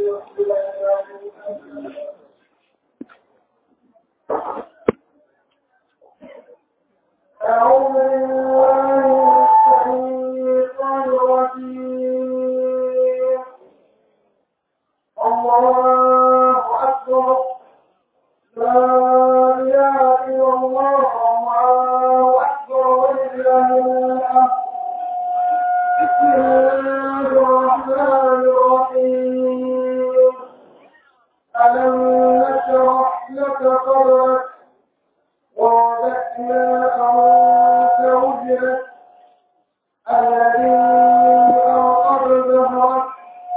أعوذ بالله من الشيطان الرجيم الله أكبر لا إله إلا الله الله أكبر ولله الحمد بسم الله الرحمن الرحيم ألم نشرح لك صدرك ووضعنا عنك وجهك الذي أوقظ ظهرك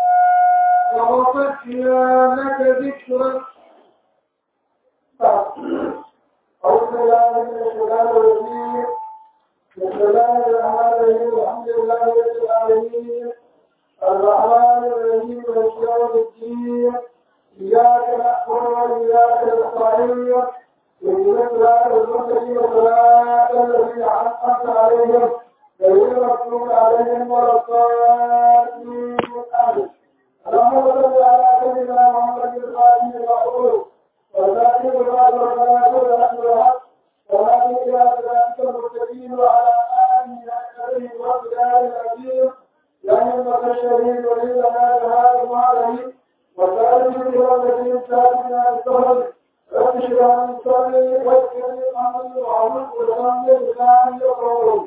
ورفعنا لك ذكرك أعوذ بالله من الشيطان الرجيم بسم الله الرحمن الرحيم الحمد لله رب العالمين الرحمن الرحيم مالك يوم الدين إياك نعبد وإياك نستعين اهدنا الصراط المستقيم صراط الذين أنعمت عليهم غير المغضوب عليهم ولا الضالين آمين اللهم صل على سيدنا محمد الفاتح المقبول والذاكر الوعد والصلاة والحق وهذه إلى صراطك المستقيم وعلى آله وصحبه وسلم العظيم لأن الشهيد ولينا بهذا المعرض وسائر بها التي ساتنا السهل رب اشرح لي صدري ويسر لي أمري وعلمت ولساني لساني يقرؤون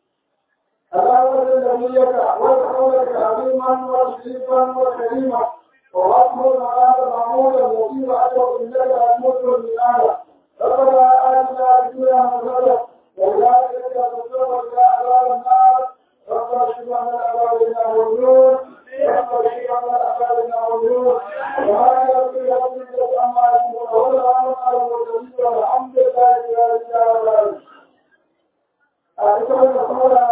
اللهم صل نبيك ورسولك عظيما وشريفا وكريما وأكبر هذا محمودا مصيبا أشرف إنك أموت من آية ربنا آتنا في الدنيا حسنة وأولئك تصدق إلى عذاب النار ربنا اشف عنا أعمالنا والنور ربنا اشف عنا أعمالنا والنور وهذا في ربك عما يصفون والسلام على المرسلين والحمد لله رب العالمين. أعتقد أن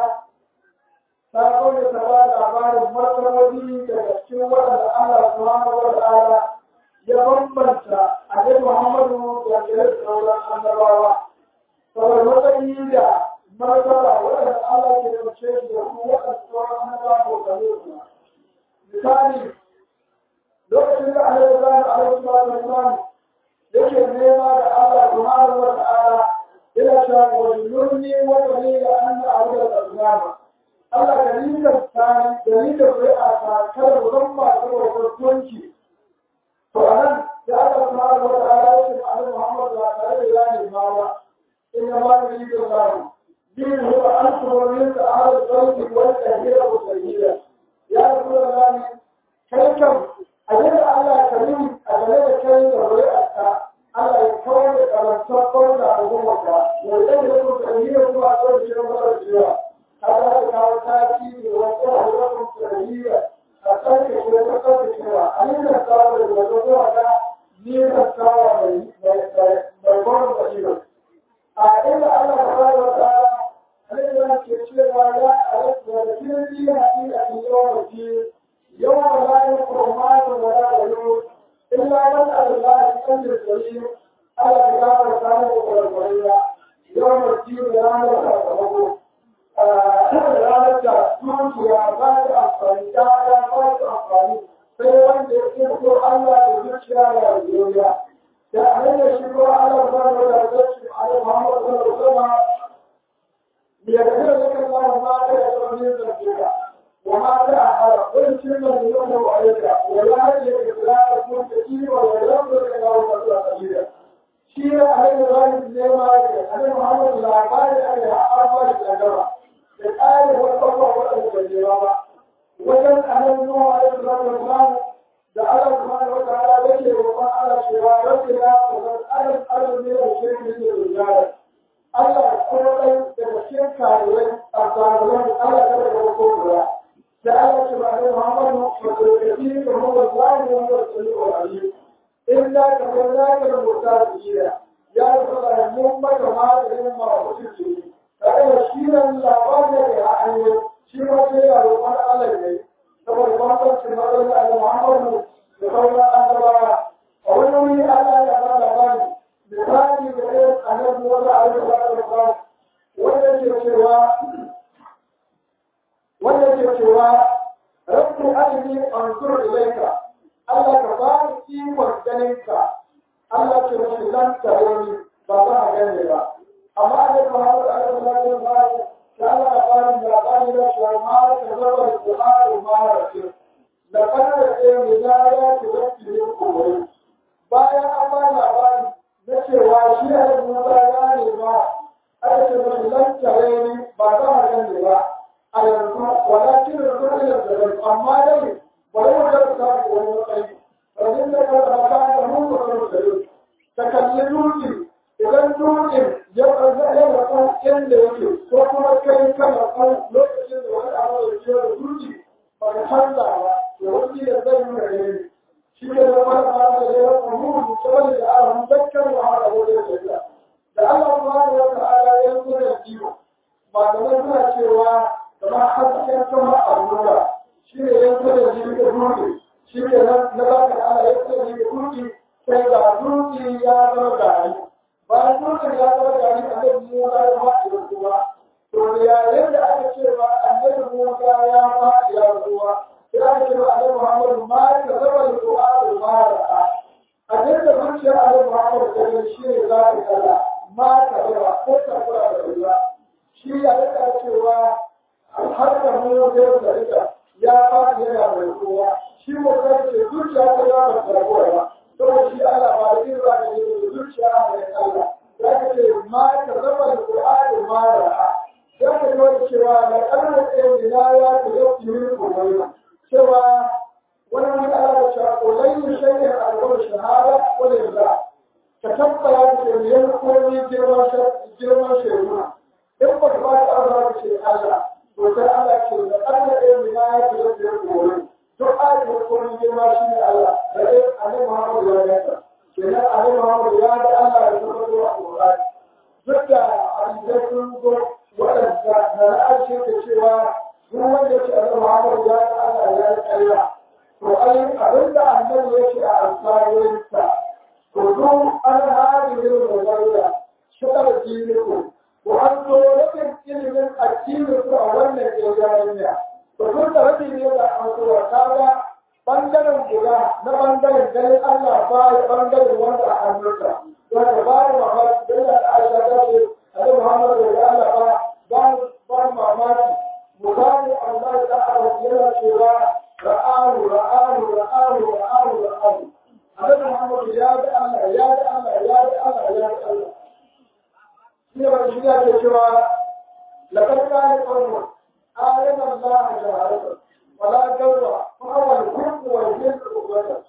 ta kone ta ba labarin martabobi daga cikin waɗanda Allah subhanahu wa ta'ala ya bambanta Annabi Muhammadu da gare sauran annabawa. Saboda matsayi da martaba waɗanda Allah ke ɗauke shi da su waɗanda sauran annabawa ko kare su. Misali, lokacin da Annabi Ibrahim alaihi salatu wasalam yake nema da Allah subhanahu wa ta'ala ila cewa wa yurni wa yurni an a'budu al-asnama Allah ka rinka tsani da rinka ƙuri'a ta kada mu zan ba ta kwanci. To a nan da aka fara wata ala yake da Annabi Muhammad ba tare da ya nema ba. In ya ma da rinka zamu. Bin huwa an kuma rinka ala sauki wani tahira ko tahira. Ya rasu da lani kai kam a yadda Allah ka rin a game da kai da ƙuri'a ta Allah ya kawar da karantar kawar da al'ummarka. Wanda ya rasu tahira kuma a kawar da shi na mara cewa. هذا كان تأتي وقوة تغيير أتاك شيء أتاك شيء أين الكار الوجوه على مين الكار بيبون بشير أين الله سبحانه وتعالى أين كشيء ولا ألف ولكن دي هذه اليوم الدين يوم لا يقوم ولا يلوم إلا من الله يكمل السبيل على كتاب الكلام والقرآن يوم الدين لا يقوم ranar da dukiya ba ta amfani ta ba ta amfani sai wanda ya kirko Allah da zuciya da yarjejeniya da hanyar shi ko Allah ba da da zuci a yi Muhammad sallallahu alaihi wasallam ya ga da kan Allah ma da ya zo ne da kika wa ma da hada wani cin da yau da ayyuka wala ya ga da ku da shi wa ya rabu da Allah da sabira shi ne a hanyar rayuwar ne ma da Annabi Muhammad labari da ya arba da gaba da ƙari wasu waɗanda bai jira ba wajen annabi Nuhu alaihi salatu wasalam da Allah subhanahu wa ta'ala yake roƙon Allah cewa rabbi ya qad alam alam ne da shirki ne da rijala Allah ko dai daga cikin karuwai a karuwai Allah ta daga ko guda da Allah subhanahu wa ta'ala wa qad da mu wa zani wa sallallahu alaihi illa ka kana ka mutaqira ya rasulullah mun maka ma da yin ma wuce kada shi nan labarin da ya hanyo shi ma sai ya roƙon Allah ne saboda bambancin matsayin Allah Muhammadu da sauran annabawa a wani wuri Allah ya ba labari misali da irin annabi wanda a yi ba wanda ke cewa wanda ke cewa rabbi arini anzur ilayka Allah ka ganin ka Allah ce mashi lan tare ni ba za a gane ba amma da Muhammad sallallahu alaihi wasallam ya Allah ya bani labari da shi ma ta zaba da Qur'ani ma rafi da kana da ne da ya ce da ki ko bayan an ba labari na cewa shi ne Musa ya ne ba aka ce mashi lan tare ni ba za a gane ba a yanzu walakin da kuma da amma dai bari mu ga ta wani matsayi rajin da ka da ka da mu ko da ta kalli dutse idan dutsen ya ƙarfi ya rasu inda yake ko kuma kai ka rasu lokacin da wani abu da ke da dutse ba ka canza ba to wani da zai yi rage shi ke da wani abu da ya rasu mu musamman da a hun zakkar wa haka ko da ya da Allah subhanahu wa ta'ala ya yi da jiwo malamai suna cewa kamar hasken sama allura shi ne yanzu da jini da dutse shi ne na za ka ana yanzu da jini da dutse sai ga dutse ya zama gari bayan dutse ya zama gari a nan musa ya faɗi da ruwa to yayin da aka ce ba annabi musa ya faɗi da ruwa sai aka ce ba annabi muhammadu ma ka zama da ruwa da ma ra'a a dinda zuciyar annabi muhammadu ta gani shi ne za ka kalla ma ka zama ko ka kula da ruwa shi ya rika cewa har da mu da rika ya faɗi yana mai kowa shi mu kai zuciya ta ya ba ta rabuwa saboda shi Allah ba da irin da yake zuciya mai Allah ya ce ma ka zama da Qur'ani ma ra'a ya ce wani cewa la kana da ina ya ta yau min kuma cewa wani mun Allah ya ce ulai shay'in al-qawl shahada wa lillah ka tabbata da yin komai girman girman shay'una in ba ka ba ta Allah ce Allah to sai Allah ce da kana da ina ya ta yau min kuma duk ayatul kursi girma shi ne Allah da dai annabi Muhammad ya ganta kenan annabi Muhammad ya ga Allah da kuma zuwa Qur'ani duk da hadisai sun zo waɗanda na ra'ayi ke cewa duk wanda ya ce annabi Muhammad ya ga Allah ya yi ƙarya to ai abin da annabi ya ce a alfayoyinsa to duk an hadi ne da zarura shakar jiniku ko an zo rabin ilimin addinin ku a wannan ƙirƙirar to duk da rabin ne da an zo kaga bangaren guda na bangaren ganin Allah ba ya bangaren wanda a hannunsa wanda ba ya mamaki don da Aisha ta ce Annabi Muhammad da Allah ba ba ba mamaki misali Allah ta Allah yana cewa ra'ahu ra'ahu ra'ahu ra'ahu ra'ahu Annabi Muhammad ya ga Allah ya ga Allah ya ga Allah ya ga Allah shi ne wani shi ya ce cewa laqad kana qawmun ayatan Allah jaharatan ولا جوع فهو الحب والجلد والبدن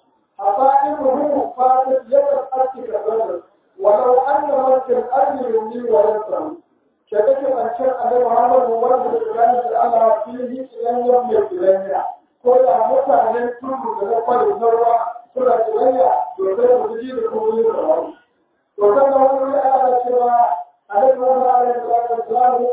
حصائبه فاتت يد الأرض كالبدن ولو أن من في الأرض يمني وينصر شكك أن شاء أن محمد ورد الإسلام الله فيه إلى يوم القيامة كل متعلم كل ذلك الذرة كل الدنيا يقدر تجيب كل الروح وكان هو على سوى عليه الصلاة والسلام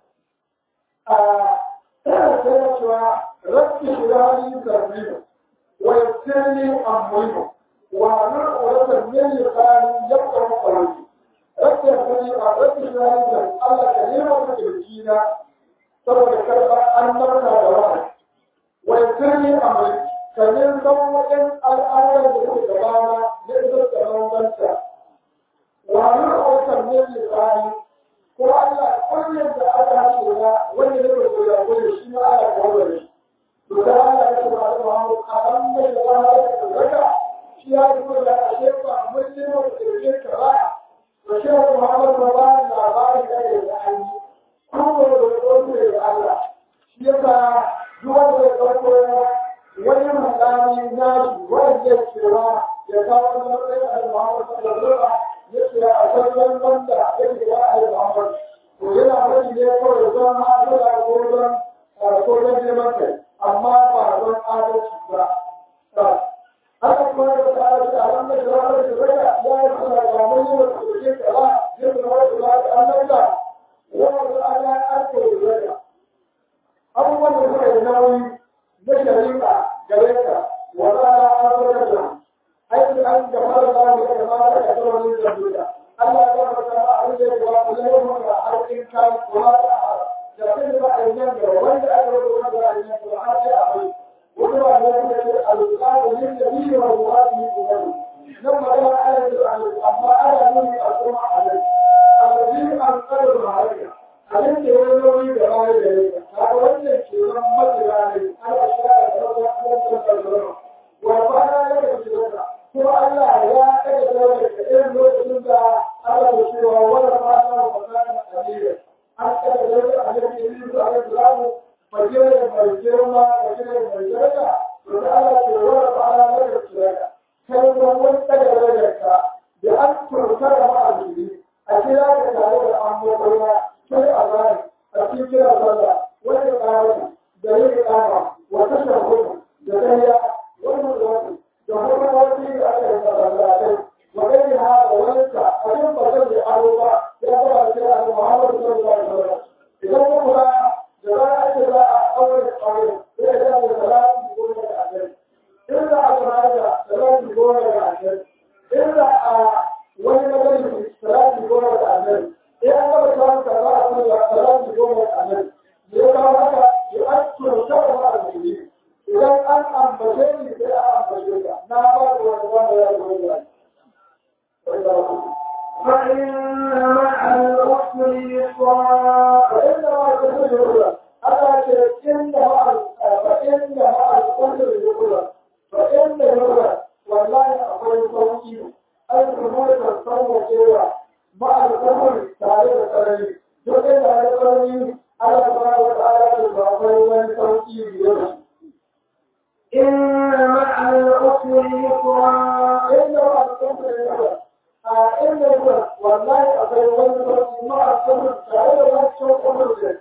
sai cewa rabbi shirali tarbiyu wa yassirni amriyu wa amir uratan min lisani yaqra qawli rabbi shirali rabbi shirali da Allah ka nema ka kirkina saboda karɓar annabta da wahayi wa yassirni amri ka ne san wajen al'amuran da suke gabana na isar da bambanta wa amir uratan min lisani ko Allah kullum da aka hace na wanda ne ba ya gode shi ma Allah ya gode shi to da Allah ya ce ba da Muhammad a kan da ya fara da daga shi ya yi ko da ashe ba mun ne ba da ke ka ba to shi Muhammad ba ba labari da ya yi an yi ko da gode da Allah shi yasa duk wanda ya dauko wani mutane na shi wanda ya cewa ya kawo wani matsayin da Muhammad sallallahu alaihi wasallam yake a sallan wanda yake ya ayi Muhammad to yana wani ne kawai don hasala ko don ko don neman kai amma ba don adalci ba haka kuma da ta adalci a wannan da ranar da zaka ya yi suna ga mun yi wasu da ke kala yin da wani da ta annabta wani da ana arko da zaka abubuwan da suka yi nauyi na shari'a gare ka wata an zo da aiki an gaba da zamu da ma da kasar wani da Allah ya ba ka abin da ya ba ku ne mu da harkin kai kuma da da kai ba a yin da wanda aka rubuta da a yin da har sai a bai wani ba ne da ke alƙawarin yin da biyu wa ruwati ko wani nan هذه الأمة عليك الذي أنقذ معك abin da ya nauyi da baya da yake ta wannan ke nan matsira ne ana shaka da wata kuma da zama wa ba na yake shiga kuma Allah ya ɗaga dole da irin lokacin da Allah ya ce wa wala ma na magana aliyya an ɗaga dole a yake yi su a yake zamu fagire mai girma fagire mai daraja to da Allah ce wala ma na yake shiga kai ma wani ɗaga dole ka da an turka da ma'azini a kira ka tare da an mutuwa sai a bani a cikin kira sallah wani ƙara da yin ƙara wata shahudu da tsariya wani zuwa da kuma wani da aka yi masallatai wani ha da wani ka abin ba zai da aro ba ya zama da kira da muhammadu sallallahu alaihi wasallam idan kuma ba da za a ce za a aure aure zai da da salatu goma da ashirin in za a kira da salatu goma da ashirin in za a wani majalisi salatu goma da ashirin in an gaba samun kaza a kan da salatu goma da ashirin ya kawo haka ya an turta da ma'azini idan an ambace ni sai an ambace ka na ba da wani wanda ya zo da فإن مع العسر يسرا فإن مع العسر يسرا أنا إن مع فإن مع العسر يسرا فإن يسرا والله أقول صوتي الأمور تصور كيوا مع العسر تعالى ترى duk da ya tsarni Allah subhanahu wa ta'ala da akwai wani sauki biyar إن مع العسر يسرا inda ba a san da yawa a inda ba wallahi akwai wani sauki ma a san tare da wancan umar da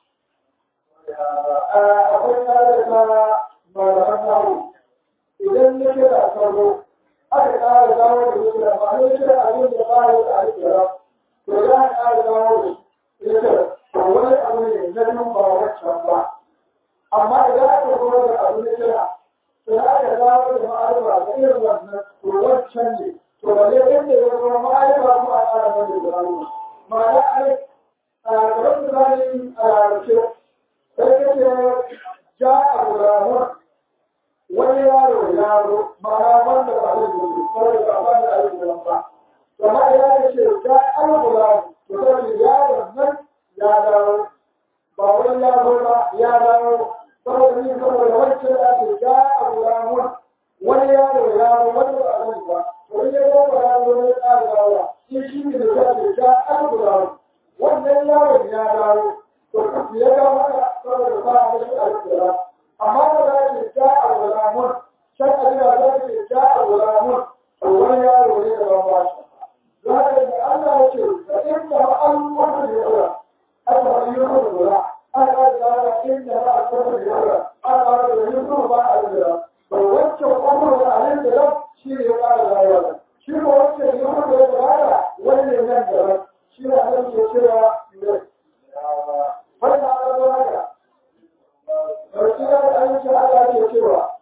akwai tare da malaman nawo idan ne ke da sarro aka ƙara dawo da yake da ba ne kira abin da ba ya da alƙira to ya ƙara dawo da ita to wani abu ne na nan ba wancan ba amma idan aka zo da abu ne kira sai aka dawo da ma'arifa da irin wannan to wancan ne to ba zai inda ya zama ma'arifa ko a ƙara wani da rayuwa ma'ana ai a gaban misali a rarrace sai ya ce ja a gulamun wani yaro yaro ma'ana wanda ba zai gudu kawai ba ba da aiki ba amma ya ce ja a gulamun to sai yaron nan ya dawo ba wani yaro ba ya dawo saboda ni saboda wancan da ake ja a gulamun wani yaro yaro wani ba a sani ba to in ya zama yaro ne ya ƙara dawowa shi shi ne da ya ce ja a gulamun wannan yaron ya dawo to ya dawo haka saboda ba a mashi alƙira amma da za ce ja a gulamun shan abin da za ce ja a gulamun to wani yaro ne da ban ba shi don haka da Allah ya ce da inda ma'alumar da ya ɗora aka wani yi kuma lura an ƙara tsara inda ba a kuma da yawa an ƙara da yi kuma ba a lura to wancan kuma da alin da nan shi ne ya ƙara rayuwa shi ko wancan yi kuma da ya ƙara wani ne nan da nan shi ne a nan ke cewa ne wani na ƙara haka Ɗauki da ayyuka Allah ke cewa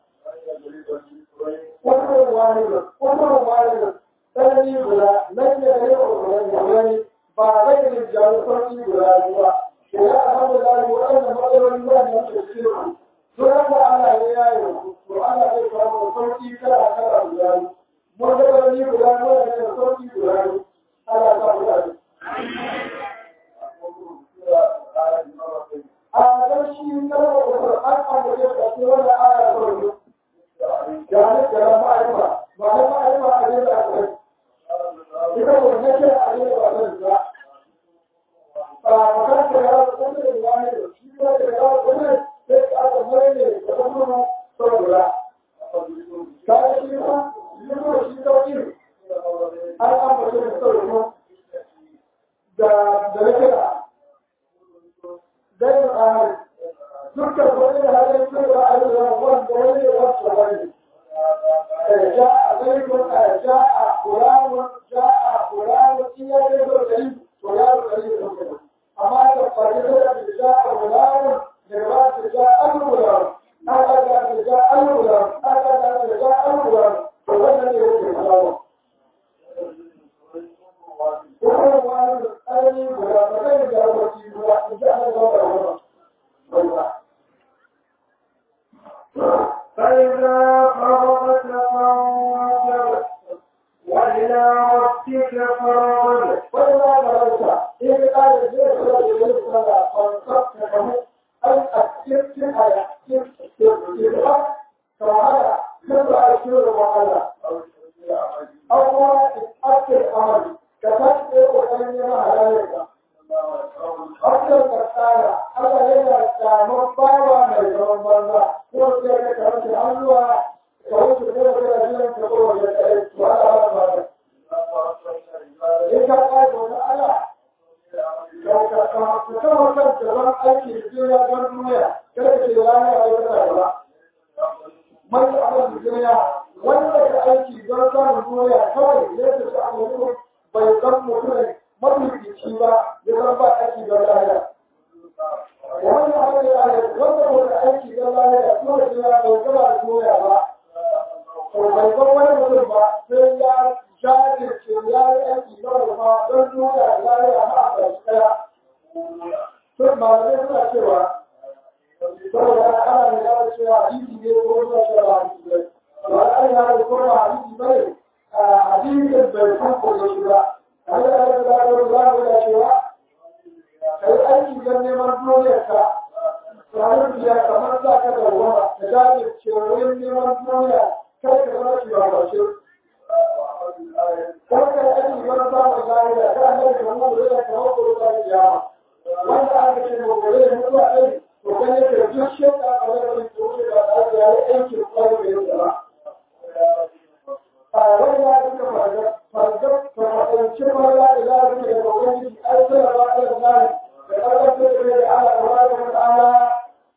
kullum wani kullum wani sanani guda nan ne da yau wani ba zai yi jawo sauki guda ba ke ya alhamdulillah waɗannan matsaloli wanda yake cikin su don da Allah ya yaye to Allah zai kawo sauki kala kala guda mun da wani guda wanda yake sauki guda Allah ta guda a dan shi na Qur'an an da yake cikin wannan aya ta rubutu da ne da ma'arifa ba da ma'arifa a da akwai ita ko ne ke a da ba da فكانت الرياض كل الواحد في الرياض كل تسعة مرين تقوم صورة كان شيئا يقول شيء توكيل أنا أم بشر صورة دا دلكنا دين آمر تلك الوالد هذا الصورة على الوان دولي والصوري جاء زيد جاء فلان جاء فلان إياه يقول فلان قليل amma da fadila da ja al-gulam da ba ta ja al-gulam aka da ta ja al-gulam aka da ta ja al-gulam to wannan ne yake kawo kuma wani tsari guda ba zai ga wani guda in ji an ga wannan فإذا فرغت فانصب وإلى ربك نفسك فرغب وإذا مررت إن قال الجيش الذي يصلى فانصبت له أن أكتبت على كتبت كما كبر أشهر وعلى أو ما أكثر أمر كتبت وأن يما هلالك أكثر كتابة ألا هنا كامل باوا من زمن بنا هو كذا كذا كذا kawai su kuma kada jiran ka kowa ya tsaye su ala ala ba da in ka kai wani ala ka ka ka kama kan gaban aiki da duniya don duniya kada ka ce rana ya kai kada ba man da abin da duniya wanda ka aiki don samun duniya kawai ya ce su a mutum bai san mutum mafifici ba ya zan ba aiki don lahira wani abin da ya wanda ka aiki don lahira kuma da duniya bai gaba da duniya ba to bai san wani mutum ba sai ya jajirce ya yi aiki na rufa don nuna lafiya ma a ƙarshe ɗaya. Sun malamai suna cewa saboda ana da yawa cewa hadisi ne ko suna cewa hadisi ne. Ba an yana da kuma hadisi ba ne a hadisin bai san ko ya shiga. Kamar da aka zaɓa da za mu da cewa kai aiki don neman duniyarka ranar biya kamar za ka da ruwa ka jajirce wurin neman duniya kada ka zama shi ba ƙarshe. Kada ka yi aiki wani samun lafiya ka an yi kamar da zai kawo ko da kiyama. Wanda aka ce mu gobe da mutuwa ɗai to kan yake duk shekka a wani ko ce ba tare da ya yi aikin kwaro da yadda ba. A wani ya duka fargab fargab fargabci mara ila duka da babban jiki ai sai ba ta da nani da ƙarfin da da ala da wani da ala.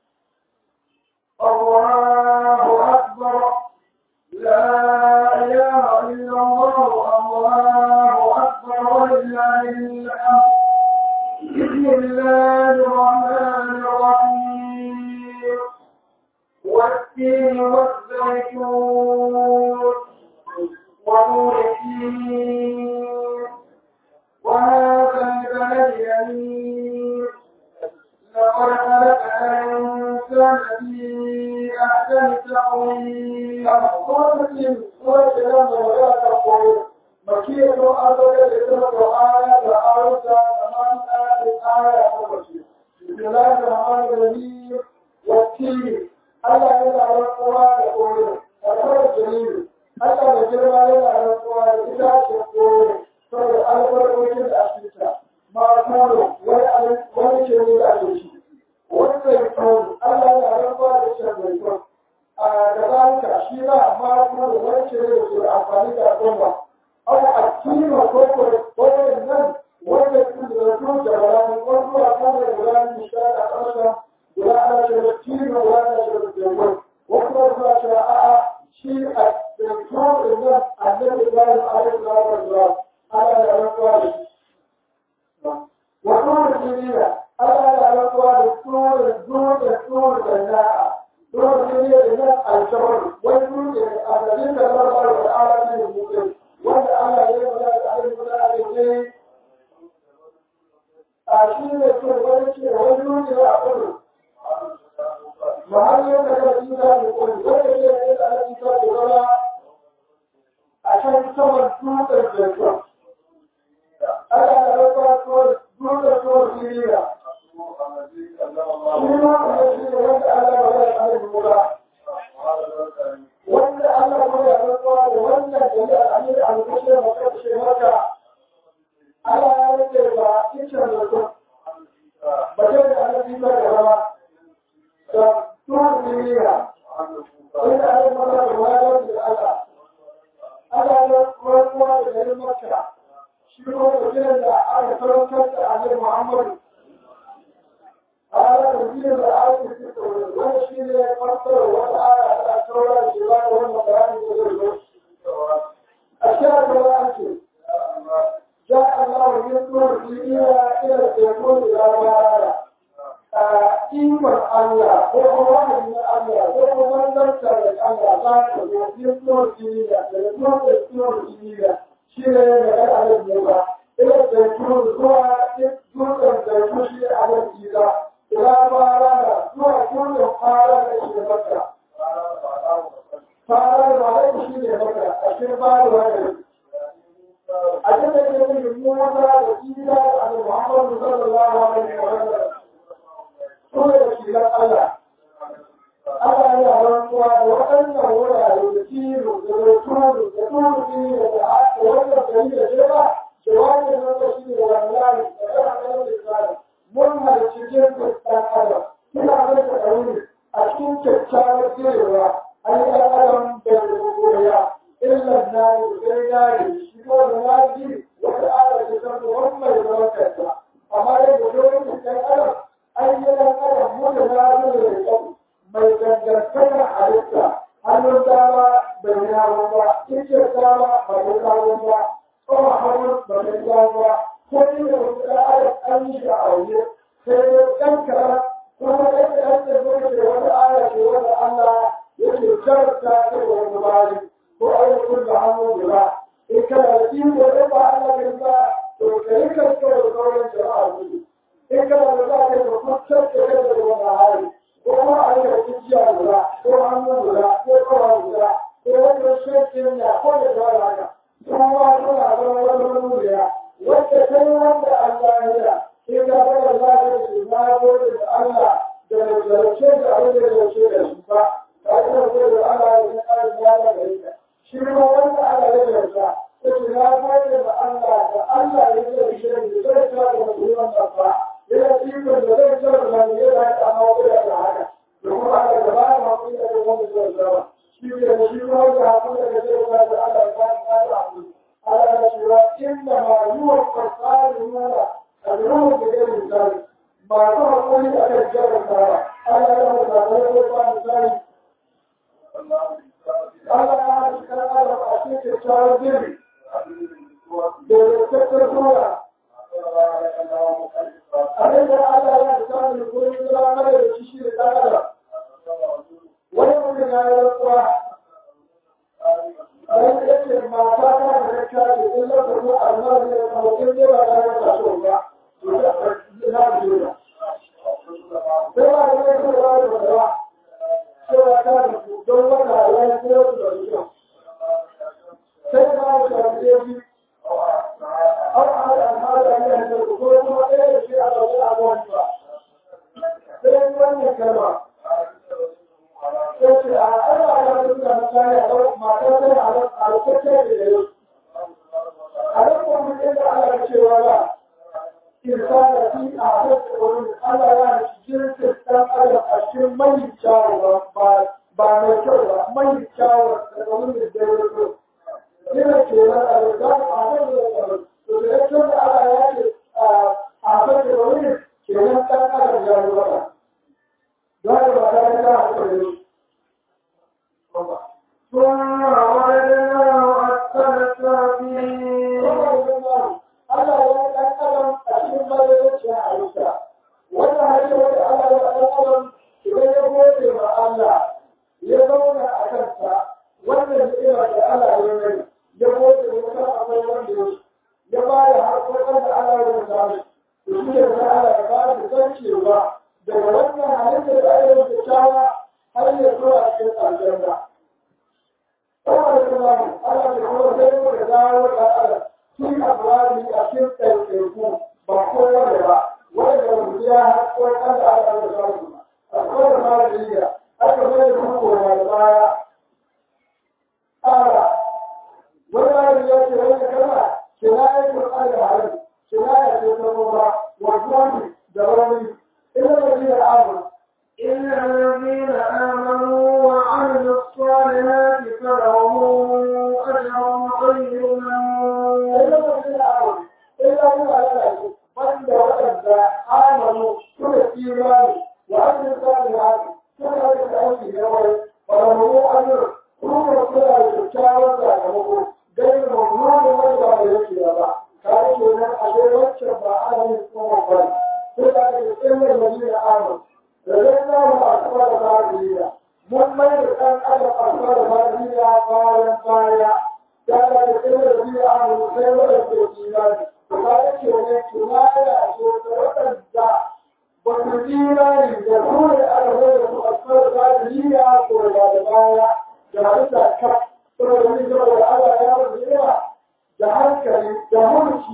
الله أكبر لا إله إلا الله الله أكبر ولله الحمد بسم الله الرحمن الرحيم والتين والزيتون ونور الدين وهذا البلد الأمين لقد خلقنا الإنسان في أحسن تقويم Kwanakin kuma ke nan da magana ta koyo, makiyar don an zaga da ita da aya da aruta da man ɗaya aya ta bace. Bismillah da Rahman da Rahim wa tiri. Allah ya da rantsuwa da koyo, da kawai jami'i. Allah da girma ya da rantsuwa da ita ce koyo, saboda albarkokin da ake ta. Ma kano wani ce ne da ake ci. Wani zai Allah ya da rantsuwa da shi zai a gabanta shi ba amma kuma da wani ce da ke amfani da al'umma au a kima ko ko wannan nan wanda ke da su da wani ko zuwa kan da wani shi da ƙasa guda ana ce da kima wani ce da jago wasu ba su ce a a shi a da kuma da nan annabi Ibrahim alaihi salatu wasallam ana da rantsuwa da shi wato da duniya ana da rantsuwa da tsoro da tsoro da na'a دور الدنيا لله الجبر والجود الذين الله سبحانه وتعالى من المؤمن وان الله يبدا عليه ولا عليه أشير يكون ولكن والجود لا أقول وهل يبدا الإنسان يقول ولكن يبدا الإنسان يقول عشان تصور جود الجبر ألا نرى جود الجبر في ليلة wanda Allah kuma ya rantsuwa da wannan jami'ar amir al-bashir makashe maka Allah ya rike ba kicin da su ba ce da annabi ba da rama da tuwon duniya inda an yi maka da wajen da Allah Allah ya rantsuwa da garin maka shi kuma da da aka karantar da annabi Muhammadu على تنزيل الآية في التوراة والشيء يفسر والآية الأخرى الجبال والمكان والجبال أشياء القرآن جاء الله يذكر فيها إلى الزيتون إلى بارا إيمان الله هو واحد من الله هو من ذكر الله ذاته يذكر فيها يذكر يذكر فيها شيء يمكن على الموضع إلى الزيتون هو يذكر الزيتون شيء على الإله ila fara zuwa kullum fara da shi da baka fara da malai shi ne baka a cikin fara da wani a abin da ke nufin Musa da Isa da Annabi Muhammad sallallahu alaihi wa sallam su ne wakilan Allah Allah yana rantsuwa da waɗannan wurare da kilo da zaitunu da turuki da da wannan gari da jeba jawabin nan da shi ne wallahi da yana ɗan lisani mun halarci jinsin ɗan adam ina mai da ɗauri a cikin kyakkyawar jirewa an yi ɗan adam da rubuya illa na yi sai na yi shi ko da na ji wata ala ce ta wani mai zaman kanta amma dai da domin ɗan adam an yi ɗan adam mun da na yi da kyau mai dangantakar halitta hannun dama bai yawo ba cikin dama ba ya kawo ba tsohon hannun ba ya kawo ba ko ni da wasu ɗan adam an yi shi a waje sai dai ɗan kaɗan kuma ɗan kaɗan da zo ce wata aya ce wanda Allah yake karanta ta da wani bari ko ayyukan da hannu guda in kana da iko ɗan ba Allah kai ba to ka yi kanka da sauran jama'a gudu in kana da za ka yi ka kwantar da kai da wani hali ko kuma a yi da kujiya guda ko hannu guda ko kawa guda ko wata shekin ya ko da zuwa haka kuma suna zama wani wuriya wacce kai wanda Allah ya yi in ka fara lafiya su na gode da Allah da mai zarce da abin da ya ce da su ba ta yi da gode da Allah ya yi ƙarin ya da gare ka shi ma wanda Allah ya zarta ta ce na gode da Allah da Allah ya ce da shi da zai ta da mutum ba yana cikin da zai ce da mai yana da amma da haka domin ana da ba ma kun da wanda zai zama shi ne shi ma da hakuri da zai zama da Allah ya ba da hakuri Allah ya ce wa inna ma yuwa qasaluna ajruhum bi ghairi misali ma ta hakuri a kan jarar tara Allah ya ba da hakuri ba misali Allah ya ce kan Allah a cikin tsawon diri da tattar sura abin da Allah ya samu gurin gudanar da shi da ɗan adam wani mutum ya yi rantsuwa wani ya ce mata ta da ta kyace in lokacin Allah ne ya kawo in dai ba ta yi taso ba to na biyu da sai ba da mai kuma ba da wadawa cewa ta da don wata halayen kuma su da su sai ba da shafi ya fi أو على هذا أن يكون إيه في هذا الأمر فإن لم يكن Sai a ana ana nuna mutane a ɗau mata sai a alƙaƙe da yau. A nan kuma mutum da ana cewa ba, insana fi a haka wani ana yana jinsin ɗan adam a cikin mai kyawu ba ba mai kyau ba mai kyawu daga wani da ya yi yana ke nan a yau za a haka da yau. To da yake da ana ya ce a haka da wani ke nan ɗan adam ya yi ba. Za a ba ta ta haka da yau. ثم رددناه أسفل السافلين Allah ya ɗan adam a cikin bayyanancin halitta. Wannan halitta wanda Allah ya ɗan adam idan ya gode ma Allah ya zauna a kansa wannan ni'ima da Allah ya mai ya gode ya san akwai wanda ya ya ba da harkokin da Allah ya samu. To shi ne da Allah ya ba da san cewa daga wannan halitta da Allah ya kyawa har ya zuwa cikin aljanna. Saboda kuma Allah ya kuma sai mu da dawo da Allah sun abuwari a cikin ɗaiɗaiku ba kowane ba wanda mutum ya haƙo kan da aka da samu a kowane malariya aka mai da kuma koma da baya ƙara wani malari ya ce wani kalma ke na yi kurɓar da halin ke na yi ce ta noma wasu da wani ina da ni da amur إلا الذين آمنوا وعملوا الصالحات فلهم أجر غير ممنون ina da ni da amur ina yi da alaƙa wanda waɗanda amanu suka imani wa an salihati suna da aiki na wai faramu ajr kuma suna da kyakkyawar sakamako dai mummunan wanda ba yake ba kare kenan a dai wacce ba ana yin kuma ba sai da ke tsillar madina amanu da zai zama a kuma da madina mun mai da ɗan adam a kuma da madina bayan baya ya da ke tsillar madina amanu sai waɗanda ke imani kuma yake ne tunaya so da waɗanda ba su imani da kore alwai da su asfar da duniya ko da da baya da halitta ka saboda wani saboda Allah ya rubu yawa da hankali da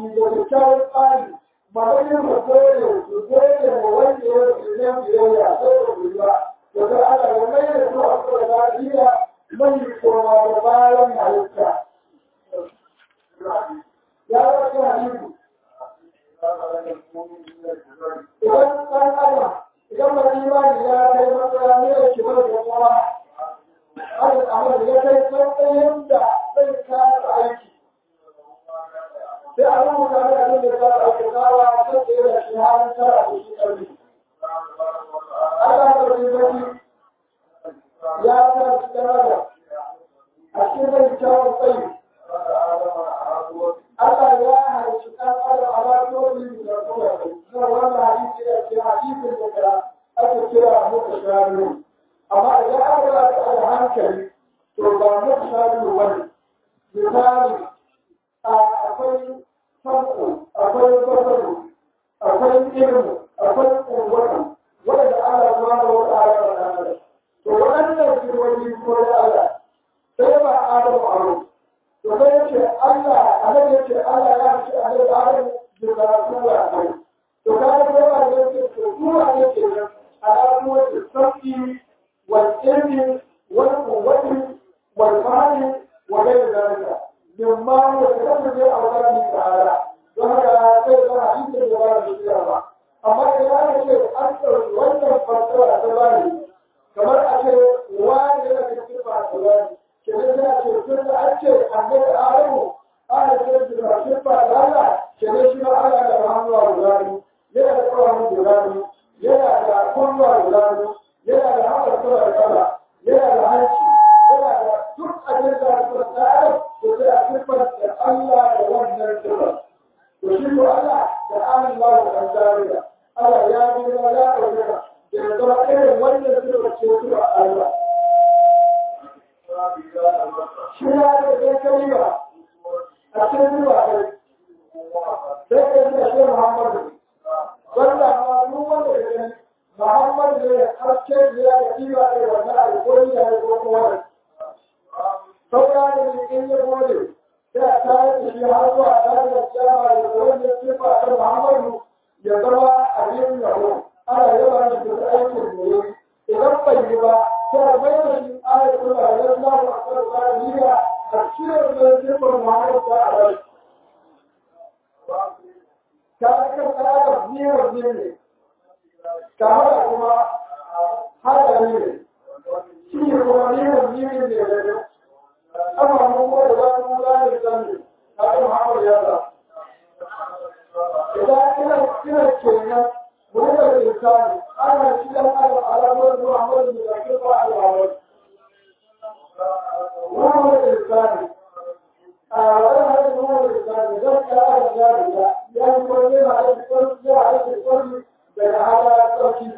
da kyakkyawan tsari malamin da kore su kore da wanda ya rufe ne biyayya sai da guriba da ga Allah ya mai da su a kuma lafiya mai koma da bayan halitta ya wasu hadisi idan ɗan adam idan mai imani ya kai matsaya ne da ke bar da kuma hada amal ya kai matsayin da zai kasa aiki sai a rubuta mai abin da za a aikatawa ta tsaye da shi halin tara da shi ƙarfi Allah da wani zaki ya ta cikin adam a cikin mai kyawun tsayi Allah ya halicci ɗan adam a lafiyoyi da kuma na wannan hadisi da ke hadisin da ake kira muka shari'u amma idan aka ba ta da hankali to ba muka shari'u wani misali akwai farko akwai bazaru akwai ilmu akwai ƙunwata wanda Allah kuma da wata ala da ɗan to waɗannan kirwani ko da Allah sai ba Adamu aro to sai yace Allah annabi yace Allah ya ce annabi Adamu da karatu wa kai to kaga sai ba yace to kuma yace al'adu wa sabbi wal ilmi wal quwwati wal fahmi wa ghayr dhalika mimma huwa tasabbu bi awqati ta'ala don haka sai da hadisin da ba da ba amma idan aka ce an ɗauki wannan fasara ta bani kamar a ce wani yana cikin ba ta bani kenan sai a ce tun da an ce annabi adamu ana ce da cikin ba da Allah kenan shi ma Allah da hannuwa guda biyu yana da ƙawarin guda biyu yana da kunnuwa guda biyu yana da haɓar kuma da kala yana da hanci yana da duk abin da aka ta adam to sai a siffar da Allah da wannan siffar to shi ko Allah da Allah da an zariya Allah ya bi da ya ɗaukaka da ya zama irin wannan siffar ce su a Allah shi ya da ɗan kalima a cikin zuwa ɗai sai ka yi da shi Muhammadu wanda ma duk wanda ya gani Muhammadu ne haske da ya da kima da wannan alƙawari da ya ko kuma saura da ne in ya gode sai a tare da shi har zuwa tare da kiyama da wanda sifa ta Muhammadu ya zama abin yabo ana yaba shi da aikin da ya idan bai yi ba sai a bai da shi ayat kula da ya zama a kan zariya a cikin da sifar Muhammadu ta a bai ta kan tsara biyar ne ta hada kuma hada ne shi ne kuma biyar ne ne da ne amma mun ko da wani mula ne sani ta kan Muhammadu ya za idan ina ina kenan mun da insani ana shi dan adam alamar Muhammadu da kifa al-awwal Muhammadu insani a wannan hadin Muhammadu insani zan ka da jariya ya yi kwanne na da kwanne ya da kwanne daga hala tsarki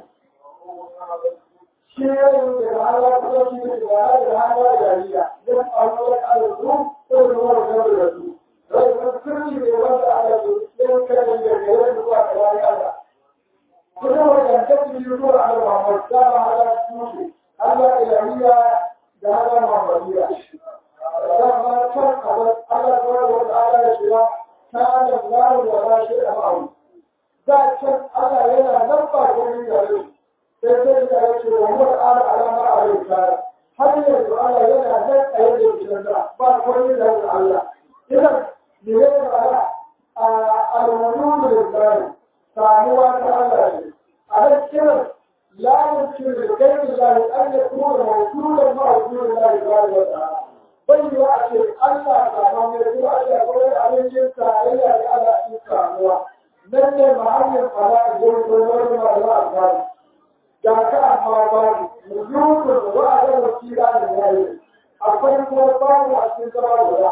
shi ya yi daga hala tsarki daga hala jariya don abubuwan al'adu ko da wani gaba da su rai kan sirri ne wanda aka zo ɗin kan da gare da zuwa ga wani Allah kuma wajen kasu yi zuwa ala Muhammad da ba hala tushe Allah ilahiyya da hala Muhammadiyya da ma can abin Allah zuwa da wata ala da shiga ta da zaru da ba shi da ma'auni da can Allah yana nan ba komai da rai sai sai da ya ce wa mutu ala alama a rai kare har yanzu Allah yana nan a yadda ya fitar da ba komai da rai Allah idan me ya yi ba a alwudu da zai samuwa ta Allah ne a nan kiran la yumkin da kai da an ya kuma mawjudan ma wujudin Allah subhanahu wa ta'ala bai yi a ce Allah ta mamu ko a ce akwai abincin tarayya da Allah cikin samuwa nan ne mahallin fara da yau ko wani ma da a gani ga ka amma babu wujudun da wa'ada wasila da yayi akwai kuma babu a cikin zama guda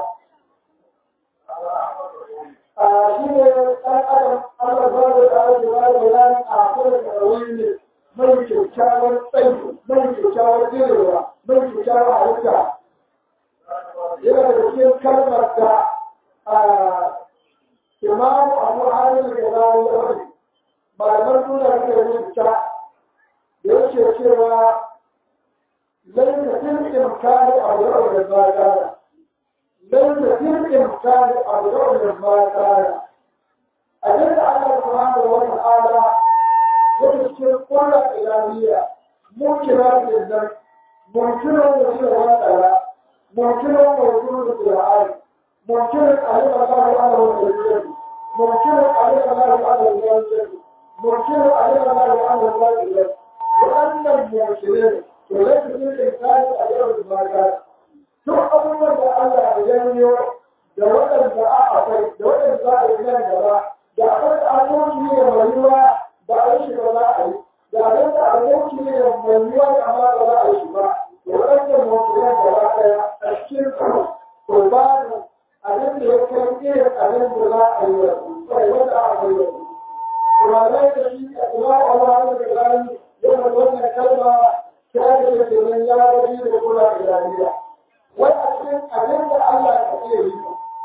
shi ne ɗan adam Allah ba da ta'ala da ba da bayani a kuma da wani ne mai kyakkyawar tsayi mai kyakkyawar jirewa mai kyakkyawar halitta yana da cikin kalmar da imamu abu halin da zawo ya wani malamar nuna da rubuta da yake cewa laisa fil imkani abu da da ba kana laisa fil imkani abu da da ba kana subhanahu wa ta'ala yake cikin kullu ilahiyya mukira da mumkina da shi wa ta'ala mumkina da wujudu da al mumkina alim Allah ala wa ta'ala mumkina alim Allah ala wa ta'ala mumkina alim Allah ala wa ta'ala wa anna al-mumkinin to laysa fil insani ajrun ma duk abubuwan da Allah ya janyo da waɗanda a akwai da waɗanda za a yi nan gaba da akwai da aboki ne mai yiwa ba a yi shi ba za a yi da abin da aboki ne mai yiwa da amma ba za a yi shi ba da waɗanda mutunan gaba ɗaya a cikin su to ba da abin da ya kai irin abin da za a yi wa su kai wanda a kai wa su. Turanai da shi a kuma a wani da gani yana wannan kalma ta yi da kenan ya gaji da kula da lafiya. wai a cikin abin da Allah ya iya yi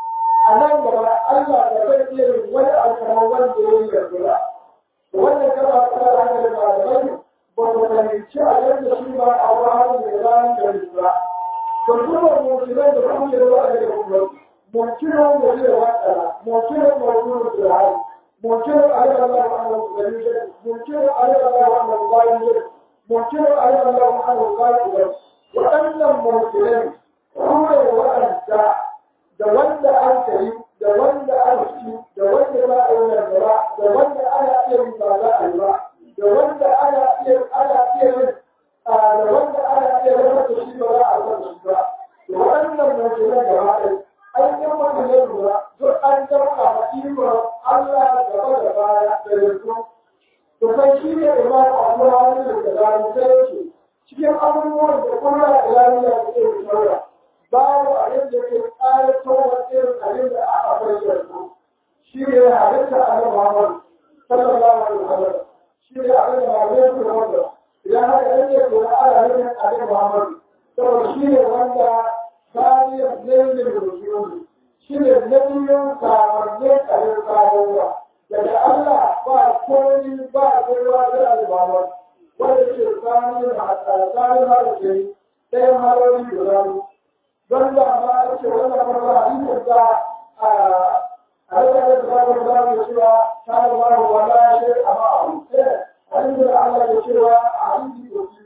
a nan gaba Allah da zai iya yi wani alkamar wanda ya yi yanzu ba wannan kama ta da hankali malamai ba ku fahimci abin da shi ba a wani da ran da yi ba to kuma mutunan da kuma da wani da kuma mutunan da zai wata mutunan da wani da hali mutunan Allah ba wa Allah da yi mutunan Allah ba wa Allah da yi mutunan Allah ba wa Allah da yi waɗannan mutunan kuma waɗanda da wanda an kai da wanda an ci da wanda ba a yi nan gaba da wanda ana iya yi ba za a yi ba da wanda ana iya ana iya yin da wanda ana iya rasa da shi ba za a rasa shi ba da waɗannan mutunan gaba ɗaya an yi mutum ya lura duk an dauka ma ikon Allah gaba da baya da yanzu to kai shi ne imam Abu Hanif da Zalunta yake cikin abubuwan da kuma da lafiya da ke saura babu abin da ke ƙayatar wa irin abin da aka bayyana su shi ne halitta a nan Muhammad sallallahu alaihi wasallam shi ne abin da Muhammad su wanda idan haka yake to na ana nufin abin Muhammad saboda shi ne wanda saniyar nailin rusuli shi ne nailin kamanne tsarin kawowa daga Allah ba komi ba kowa da abin Muhammad wanda ke saniyar a tsarin harshe ɗayan harori guda biyu don da ma ce wannan farko hadisin da a rikar da zaɓar da ke cewa ta da ba wa wala shi a ma'amu hadisin da Allah ke cewa a hadisi ko shi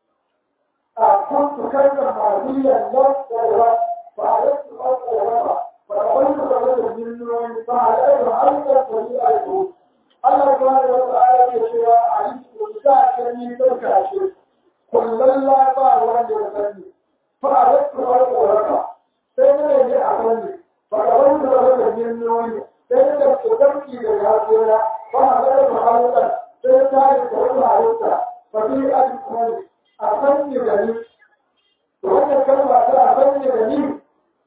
a kun su kai da mariyan nan da ruwa ba a yi su ba da ruwa ba a wani su ba da miliyoyi ba a yi da hanyar da yi a yi Allah ya ba da wata aya ke cewa a hadisi ko shi ta ce ni ɗauka shi kullum la ba wanda ya sani فأردت أن أورك سيدنا يجي أخواني فأردت أن أورك من نوعي سيدنا تتبكي للهاتفين فأردت محلقا سيدنا يتبكي عليك ففي أجل أخواني بني وأنا كلمة أخواني بني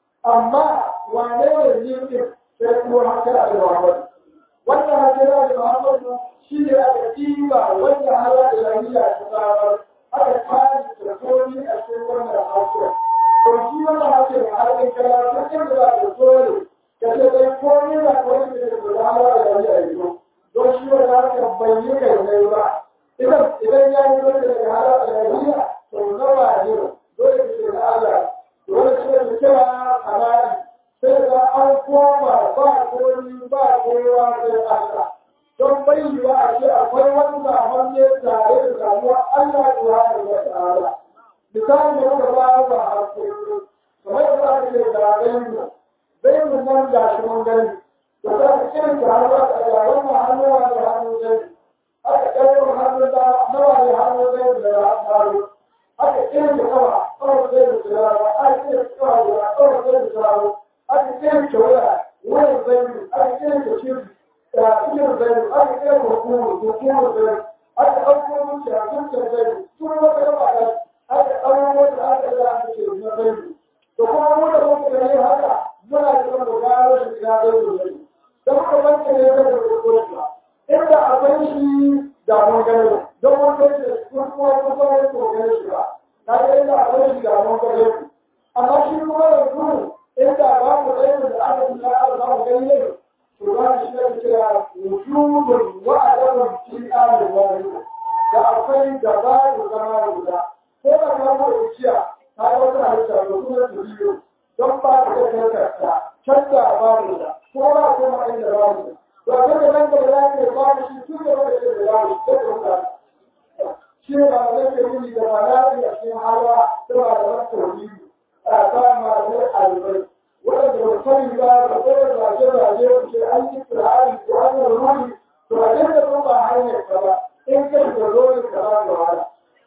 أما وأنا يجي سيدنا حكرا لمحمد وأنا حكرا لمحمد شيء أكتيبا وأنا على إلهية تتعامل aka kare da komi a cikin wannan harshen. To shi wannan harshen a harkar karatu in da za ka dole ka ce dai komi na komi da ke da hawa da yayi a yanzu. Don shi wannan harshen bai yi kai mai ba. Idan idan ya yi wani daga hawa da yayi to nawa ne dole ka ce da Allah. Dole ce da kira halali sai da an koma ba komi ba kowa sai Allah. don bayyana a ce akwai wani zaman ne tare da samuwa Allah subhanahu wa ta'ala misali da muka ba ba a kuma kamar da za ka ce da bayyana bayyana nan da shi mun gani da za ka irin da hannu a ga wannan hannuwa da hannu gani aka ɗaukar hannu da nawa ne hannu gani da hannu aka irin da kawa kawai zai da tsirawa aka irin da kawa da kawai zai da tsirawa aka irin da waya wani zai aka irin da shirki cikin zai aka kai hukumar hukumar zai aka ɗauko mutu a cikin zai tun wata gaba da aka ɗauko wata aka za a ce na zai to kuma mu da muka gani haka muna da kan gano shi ina zai zo zai da muka banka ne da hukumar inda akwai shi da mun gani don mun gani da kun kuma kun kuma ne ko gani shi ba na ga inda akwai shi da mun gani amma shi kuma yanzu inda ba mu da da aka yi da aka ba mu gani ne Turan shi ne kira wujudun wa'adamun fi alin wani da akwai da ba da zama guda. Ko da ka mu ikiya ta yi wata halitta da kuma turiyo don ba ta da kankarta can da ba mu da ko ba ko ma inda ba mu da. To a kan da nan gaba za ka ba dawo shi da mutane shi ne ba da ke yi da malari a cikin hawa da ba da wani tauhidi a ta malamai alibai waɗanda ba sani ba da kuma zaje zaje ku ce an yi tsirari ko an yi ruri to a dinga sun ba hanyar ka ba in kai da zo ne ka ba da wahala.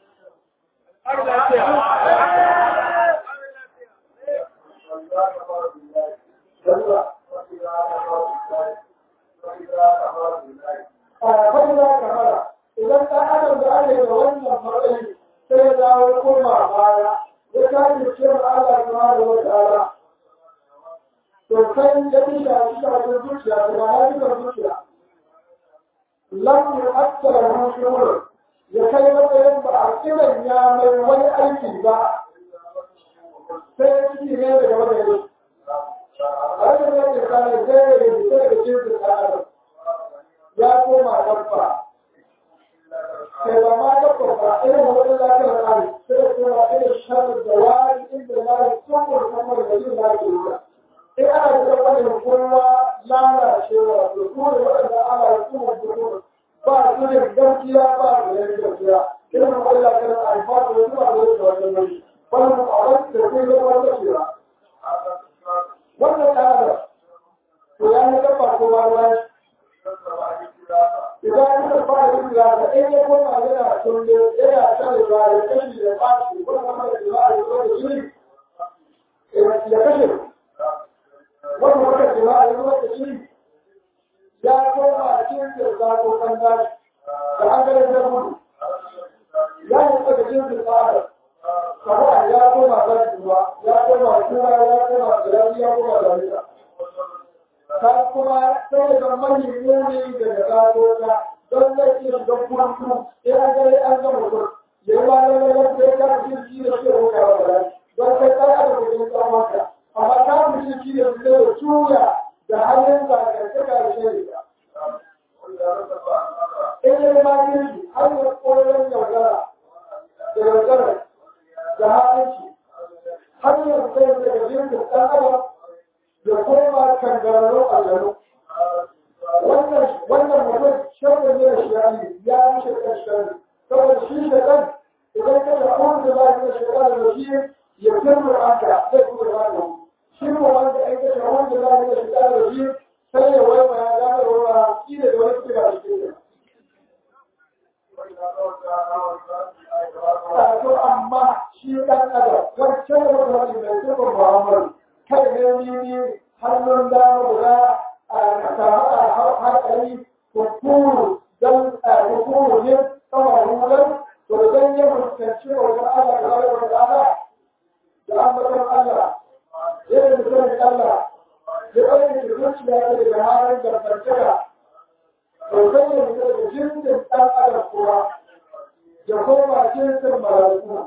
Fa'ida kamara, idan ɗan adam da ake da wannan matsayi sai ya dawo koma baya, ya kaji cewa Allah ta da wata ala. To sai ya fi shafi shafin zuciya, da ba ya fi zuciya. Lam yi aksara mushurur, ya kai matsayin ba a kiran ya mai wani aiki ba, sai ciki ne daga wani yau. Rashin yadda kane zai da bisa daga jinsin ɗan adam. Ya koma dabba. Sai ba ma dabba ba, irin wani lafiyar hali, sai kuma irin shan da wani inda na yi tsohon kamar da yin lafiyar In ana da wani kowa lalacewa, da kuma waɗanda ana yi kuma mutum ba su da gaskiya ba su da gaskiya. Irin wani lafiyar alfatu da zuwa da yake wajen mai. Wani mu'awar da kuma zama gaskiya. Wannan ɗanar, to ya yi dabba ko ma ruwan idan ya fara yin lafiya in ya koma yana tunde yana shan da ya kashi da fashi ko kuma da jima'a da kuma shiri ya kashe wani wata jima'a da kuma shiri ya koma cikin da zako kan dashi da an gane da gudu ya yi daga jinsin tsara kamar ya koma zafi ruwa ya koma kuma ya koma da ya koma da rika ta kuma sai da mani muni daga gagota don zai iya da kurku ya an gare an gama kur ya yi wani lalata sai ka fi shi da shi da wuka wa bala don sai ka yi da kudin tsamonka amma ka fi shi shi da su da tuya da hannun zakantaka da shi da in yi ma shi har yi koyon yaudara da yaudara da hannun shi har yi sai daga jirgin ɗan adam ya koma kangararru a gano. Wannan mutum shirin ne da shari'i ya yi shirkan shari'i. Saboda shi shirkan idan ka da kuma da ba da shirkan da shi ya firma aka zai kuma ba da Shi ko wanda ya kashe wanda ba da shirkan da shi sai ya waiwa ya gane ruwa shi da wani kira da shi. To amma shi ɗan adam wancan da mutum mai sifin Muhammadu kai ne ni hannun dama guda a samu hankali kukuru don kukuru ne kama rulan to don ya fuskanci wajen Allah da zai wata ala da ambatan Allah ya yi mutum Allah ya ɗauke da zuciya ta daga halin dangantaka to zai yi mutum da jinsin ɗan adam kuwa ya koma jinsin mala'iku